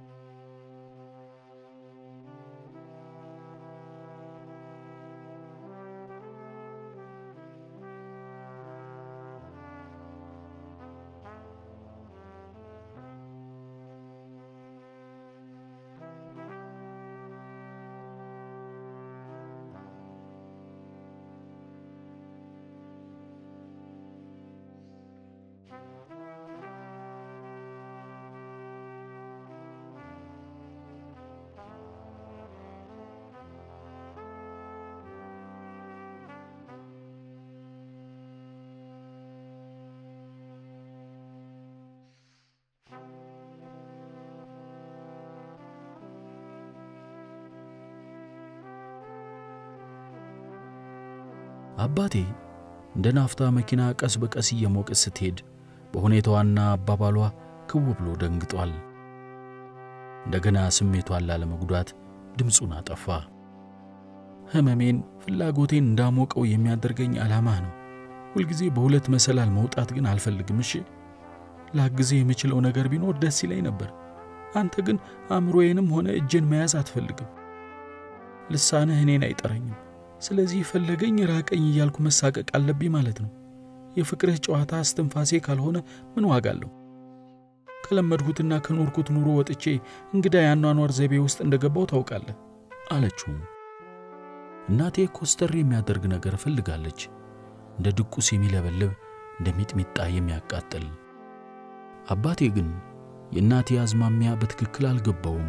S1: አባቴ እንደ ናፍታ መኪና ቀስ በቀስ እየሞቀች ስትሄድ በሁኔታዋና አባባሏ ክው ብሎ ደንግጧል። እንደገና ስሜቷን ላለመጉዳት ድምፁን አጠፋ። ሕመሜን፣ ፍላጎቴን እንዳሞቀው የሚያደርገኝ ዓላማህ ነው። ሁልጊዜ በሁለት መሰላል መውጣት ግን አልፈልግም። እሺ፣ ላግዜ የምችለው ነገር ቢኖር ደስ ይለኝ ነበር። አንተ ግን አእምሮዬንም ሆነ እጄን መያዝ አትፈልግም። ልሳንህ እኔን አይጠረኝም። ስለዚህ ፈለገኝ ራቀኝ እያልኩ መሳቀቅ አለብኝ ማለት ነው። የፍቅርህ ጨዋታ እስትንፋሴ ካልሆነ ምን ዋጋ አለው? ከለመድሁትና ከኖርኩት ኑሮ ወጥቼ እንግዳ የአኗኗር ዘይቤ ውስጥ እንደገባው ታውቃለህ አለችው። እናቴ ኮስተር የሚያደርግ ነገር እፈልጋለች፣ እንደ ድቁስ የሚለበልብ እንደ ሚጥሚጣ የሚያቃጥል። አባቴ ግን የእናቴ አዝማሚያ በትክክል አልገባውም።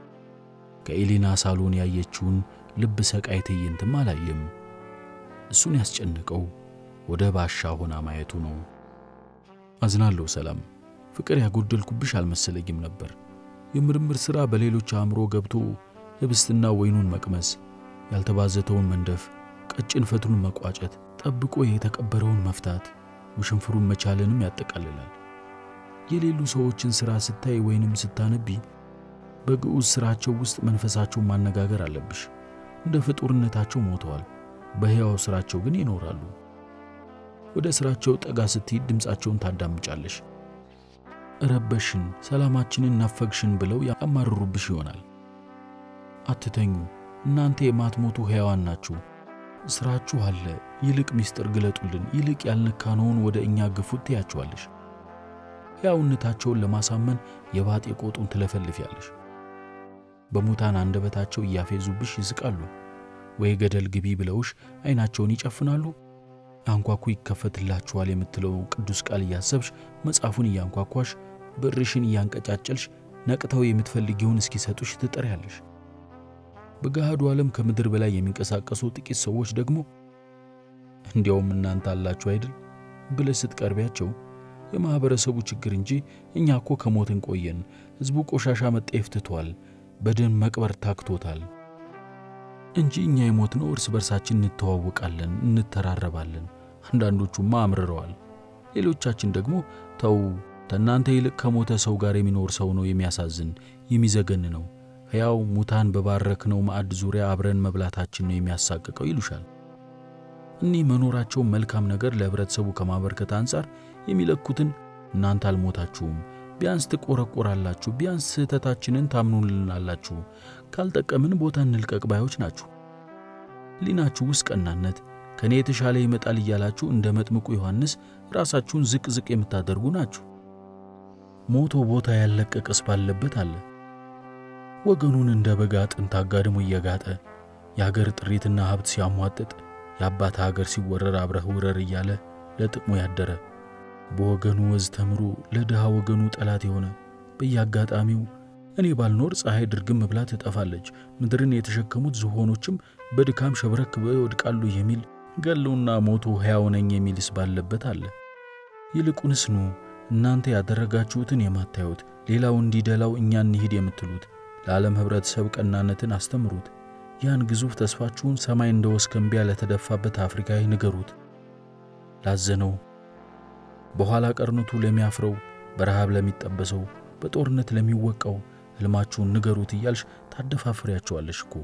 S1: ከኤሌና ሳሎን ያየችውን ልብ ሰቃይ ትዕይንትም አላየም። እሱን ያስጨነቀው ወደ ባሻ ሆና ማየቱ ነው። አዝናለሁ ሰላም፣ ፍቅር ያጎደልኩብሽ አልመሰለኝም ነበር። የምርምር ሥራ በሌሎች አእምሮ ገብቶ ህብስትና ወይኑን መቅመስ፣ ያልተባዘተውን መንደፍ፣ ቀጭን ፈትሉን መቋጨት፣ ጠብቆ የተቀበረውን መፍታት፣ ውሽንፍሩን መቻልንም ያጠቃልላል። የሌሉ ሰዎችን ሥራ ስታይ ወይንም ስታነቢ በግዑዝ ሥራቸው ውስጥ መንፈሳቸውን ማነጋገር አለብሽ። እንደ ፍጡርነታቸው ሞተዋል፣ በሕያው ሥራቸው ግን ይኖራሉ። ወደ ሥራቸው ጠጋ ስትሄድ ድምፃቸውን ታዳምጫለሽ። ረበሽን፣ ሰላማችንን ናፈግሽን ብለው ያማርሩብሽ ይሆናል። አትተኙ፣ እናንተ የማትሞቱ ሕያዋን ናችሁ። ሥራችሁ አለ፣ ይልቅ ምስጢር ግለጡልን፣ ይልቅ ያልነካነውን ወደ እኛ ግፉት ትያቸዋለሽ። ሕያውነታቸውን ለማሳመን የባጤ ቆጡን ትለፈልፊያለሽ። በሙታን አንደበታቸው እያፌዙብሽ ይስቃሉ፣ ወይ ገደል ግቢ ብለውሽ ዐይናቸውን ይጨፍናሉ። አንኳኩ ይከፈትላችኋል የምትለው ቅዱስ ቃል እያሰብሽ መጽሐፉን እያንኳኳሽ ብርሽን እያንቀጫጨልሽ ነቅተው የምትፈልጊውን እስኪሰጡሽ ትጠሪያለሽ። በገሃዱ ዓለም ከምድር በላይ የሚንቀሳቀሱ ጥቂት ሰዎች ደግሞ እንዲያውም እናንተ አላችሁ አይደል ብለሽ ስትቀርቢያቸው የማኅበረሰቡ ችግር እንጂ እኛ እኮ ከሞትን ቆየን፣ ሕዝቡ ቆሻሻ መጠየፍ ትቷል፣ በደን መቅበር ታክቶታል እንጂ እኛ የሞትነው እርስ በርሳችን እንተዋወቃለን፣ እንተራረባለን። አንዳንዶቹማ አምርረዋል። ሌሎቻችን ደግሞ ተው፣ ከእናንተ ይልቅ ከሞተ ሰው ጋር የሚኖር ሰው ነው የሚያሳዝን የሚዘገን ነው። ሕያው ሙታን በባረክነው ማዕድ ዙሪያ አብረን መብላታችን ነው የሚያሳቅቀው ይሉሻል። እኒህ መኖራቸውን መልካም ነገር ለኅብረተሰቡ ከማበርከት አንጻር የሚለኩትን እናንተ አልሞታችሁም፣ ቢያንስ ትቆረቆራላችሁ፣ ቢያንስ ስህተታችንን ታምኑልናላችሁ፣ ካልጠቀምን ቦታ እንልቀቅ ባዮች ናችሁ። ሊናችሁ ውስጥ ቀናነት ከእኔ የተሻለ ይመጣል እያላችሁ እንደ መጥምቁ ዮሐንስ ራሳችሁን ዝቅ ዝቅ የምታደርጉ ናችሁ። ሞቶ ቦታ ያለቀቀስ ባለበት አለ። ወገኑን እንደ በግ አጥንት አጋድሞ እየጋጠ የአገር ጥሪትና ሀብት ሲያሟጥጥ የአባት አገር ሲወረር አብረህ ውረር እያለ ለጥቅሙ ያደረ በወገኑ ወዝ ተምሮ ለድሃ ወገኑ ጠላት የሆነ በየአጋጣሚው እኔ ባልኖር ፀሐይ ድርግም ብላ ትጠፋለች፣ ምድርን የተሸከሙት ዝሆኖችም በድካም ሸብረክ ብለው ይወድቃሉ የሚል ገለውና ሞቶ ሕያው ነኝ የሚልስ ባለበት አለ። ይልቁንስ ኑ እናንተ ያደረጋችሁትን የማታዩት ሌላው እንዲደላው እኛ እንሂድ የምትሉት ለዓለም ኅብረተሰብ ቀናነትን አስተምሩት። ያን ግዙፍ ተስፋችሁን ሰማይ እንደ ወስከንቢያ ለተደፋበት አፍሪካዊ ንገሩት። ላዘነው በኋላ ቀርነቱ ለሚያፍረው፣ በረሃብ ለሚጠበሰው፣ በጦርነት ለሚወቃው ሕልማችሁን ንገሩት እያልሽ ታደፋፍሪያቸዋለሽ እኮ።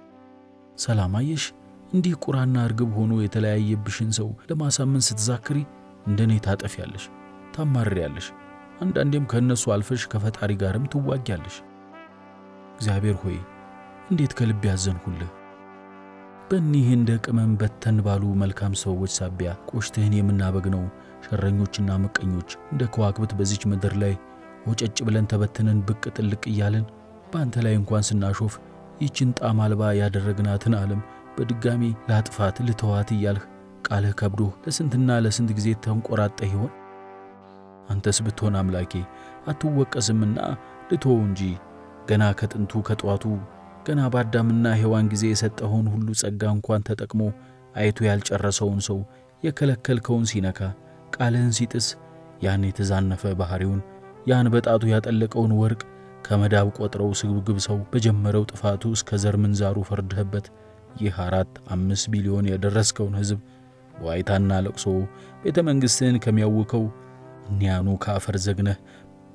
S1: ሰላም አየሽ፣ እንዲህ ቁራና እርግብ ሆኖ የተለያየብሽን ሰው ለማሳመን ስትዛክሪ እንደኔ ታጠፊያለሽ፣ ታማርሪያለሽ። አንዳንዴም ከእነሱ አልፈሽ ከፈጣሪ ጋርም ትዋጊያለሽ። እግዚአብሔር ሆይ እንዴት ከልብ ያዘንሁልህ። በእኒህ እንደ ቅመም በተን ባሉ መልካም ሰዎች ሳቢያ ቆሽትህን የምናበግነው ሸረኞችና ምቀኞች እንደ ከዋክብት በዚች ምድር ላይ ወጨጭ ብለን ተበትነን ብቅ ጥልቅ እያለን በአንተ ላይ እንኳን ስናሾፍ ይችን ጣም አልባ ያደረግናትን ዓለም በድጋሚ ላጥፋት ልተዋት እያልህ ቃልህ ከብዶህ ለስንትና ለስንት ጊዜ ተንቆራጠህ ይሆን? አንተስ ብትሆን አምላኬ አትወቀስምና ልትወው እንጂ ገና ከጥንቱ ከጠዋቱ ገና በአዳምና ሔዋን ጊዜ የሰጠኸውን ሁሉ ጸጋ እንኳን ተጠቅሞ አይቶ ያልጨረሰውን ሰው የከለከልከውን ሲነካ ቃልህን ሲጥስ ያን የተዛነፈ ባሕሪውን ያን በጣቱ ያጠለቀውን ወርቅ ከመዳብ ቆጥረው ስግብግብ ሰው በጀመረው ጥፋቱ እስከ ዘር ምንዛሩ ፈርድህበት ይህ አራት አምስት ቢሊዮን የደረስከውን ሕዝብ በዋይታና ለቅሶ ቤተ መንግሥትህን ከሚያውከው እኒያኑ ከአፈር ዘግነህ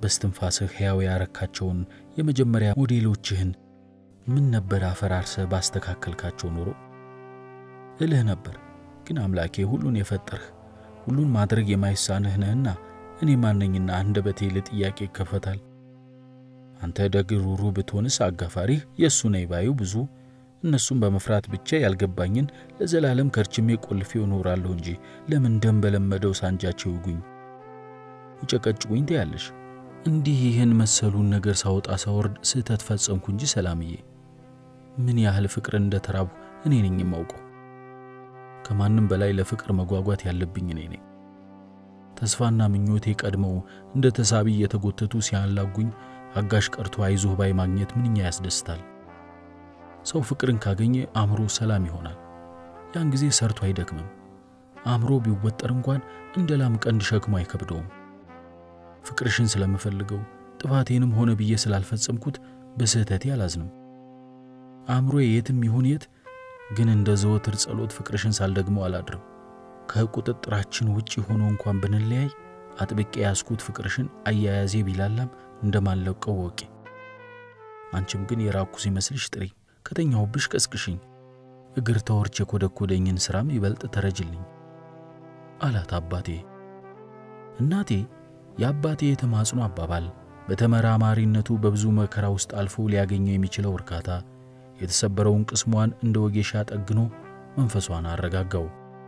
S1: በስትንፋስህ ሕያው ያረካቸውን የመጀመሪያ ሞዴሎችህን ምን ነበር አፈራርሰህ ባስተካከልካቸው ኖሮ እልህ ነበር። ግን አምላኬ ሁሉን የፈጠርህ ሁሉን ማድረግ የማይሳንህ ነህና እኔ ማነኝና አንደበቴ ለጥያቄ ይከፈታል። አንተ ደግ ሩሩ ብትሆንስ አጋፋሪህ የእሱ ነኝ ባዩ ብዙ እነሱም በመፍራት ብቻ ያልገባኝን ለዘላለም ከርችሜ ቆልፌው እኖራለሁ እንጂ ለምን ደም በለመደው ሳንጃቸው ይውጉኝ ይጨቀጭቁኝ ትያለሽ። እንዲህ ይህን መሰሉን ነገር ሳወጣ ሳወርድ ስህተት ፈጸምኩ እንጂ ሰላምዬ፣ ምን ያህል ፍቅር እንደ ተራብሁ እኔ ነኝ የማውቀው። ከማንም በላይ ለፍቅር መጓጓት ያለብኝ እኔ ነኝ። ተስፋና ምኞቴ ቀድመው እንደ ተሳቢ እየተጎተቱ ሲያላጉኝ አጋሽ ቀርቶ አይዞህ ባይ ማግኘት ምንኛ ያስደስታል። ሰው ፍቅርን ካገኘ አእምሮ ሰላም ይሆናል። ያን ጊዜ ሰርቶ አይደክምም። አእምሮ ቢወጠር እንኳን እንደ ላም ቀንድ ሸክሞ አይከብደውም። ፍቅርሽን ስለምፈልገው ጥፋቴንም ሆነ ብዬ ስላልፈጸምኩት በስህተቴ አላዝንም። አእምሮዬ የትም ይሁን የት ግን እንደ ዘወትር ጸሎት ፍቅርሽን ሳልደግመው አላድርም። ከቁጥጥራችን ውጪ ሆኖ እንኳን ብንለያይ አጥብቄ ያስኩት ፍቅርሽን አያያዜ ቢላላም እንደማለቀው ወቂ። አንቺም ግን የራኩ ሲመስልሽ ጥሪ፣ ከተኛሁብሽ ቀስቅሽኝ፣ እግር ተወርች የኮደኮደኝን ሥራም ይበልጥ ተረጅልኝ አላት አባቴ። እናቴ የአባቴ የተማጽኖ አባባል በተመራማሪነቱ በብዙ መከራ ውስጥ አልፎ ሊያገኘው የሚችለው እርካታ የተሰበረውን ቅስሟን እንደ ወጌሻ ጠግኖ መንፈሷን አረጋጋው።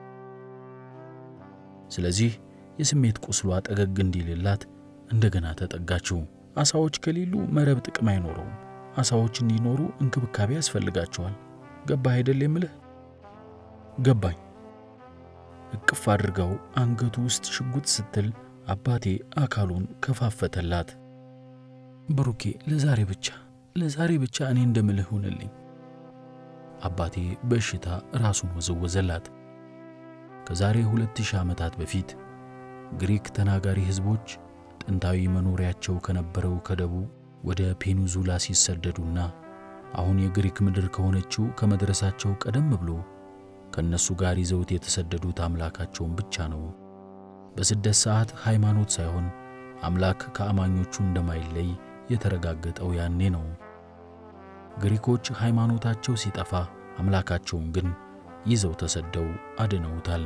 S1: ስለዚህ የስሜት ቁስሏ ጠገግ እንዲልላት እንደገና ተጠጋችው። አሳዎች ከሌሉ መረብ ጥቅም አይኖረውም። አሳዎች እንዲኖሩ እንክብካቤ ያስፈልጋቸዋል። ገባህ አይደል የምልህ? ገባኝ። እቅፍ አድርጋው አንገቱ ውስጥ ሽጉጥ ስትል አባቴ አካሉን ከፋፈተላት። ብሩኬ ለዛሬ ብቻ ለዛሬ ብቻ እኔ እንደምልህ ሁንልኝ። አባቴ በእሽታ ራሱን ወዘወዘላት። ከዛሬ ሁለት ሺህ ዓመታት በፊት ግሪክ ተናጋሪ ሕዝቦች ጥንታዊ መኖሪያቸው ከነበረው ከደቡብ ወደ ፔኒንዙላ ሲሰደዱና አሁን የግሪክ ምድር ከሆነችው ከመድረሳቸው ቀደም ብሎ ከእነሱ ጋር ይዘውት የተሰደዱት አምላካቸውን ብቻ ነው። በስደት ሰዓት ሃይማኖት ሳይሆን አምላክ ከአማኞቹ እንደማይለይ የተረጋገጠው ያኔ ነው። ግሪኮች ሃይማኖታቸው ሲጠፋ አምላካቸውን ግን ይዘው ተሰደው አድነውታል።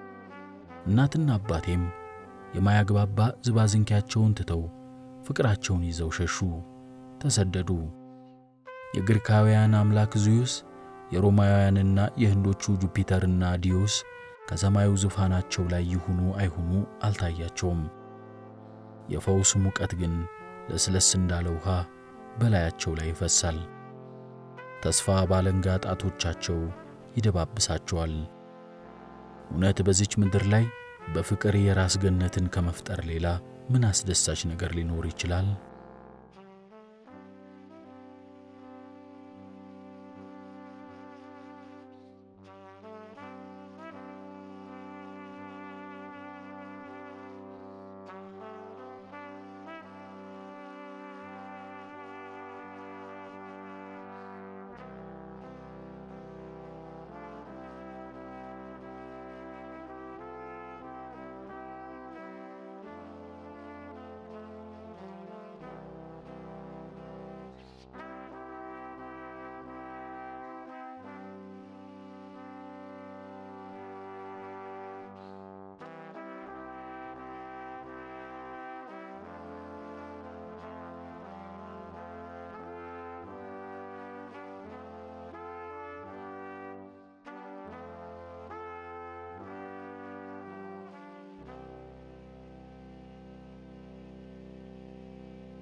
S1: እናትና አባቴም የማያግባባ ዝባዝንኪያቸውን ትተው ፍቅራቸውን ይዘው ሸሹ፣ ተሰደዱ። የግሪካውያን አምላክ ዙዩስ የሮማውያንና የህንዶቹ ጁፒተርና ዲዮስ ከሰማዩ ዙፋናቸው ላይ ይሁኑ አይሁኑ አልታያቸውም። የፈውስ ሙቀት ግን ለስለስ እንዳለ ውሃ በላያቸው ላይ ይፈሳል። ተስፋ ባለንጋ ጣቶቻቸው ይደባብሳቸዋል። እውነት በዚች ምድር ላይ በፍቅር የራስ ገነትን ከመፍጠር ሌላ ምን አስደሳች ነገር ሊኖር ይችላል?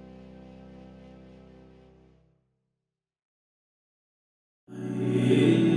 S2: Yeah.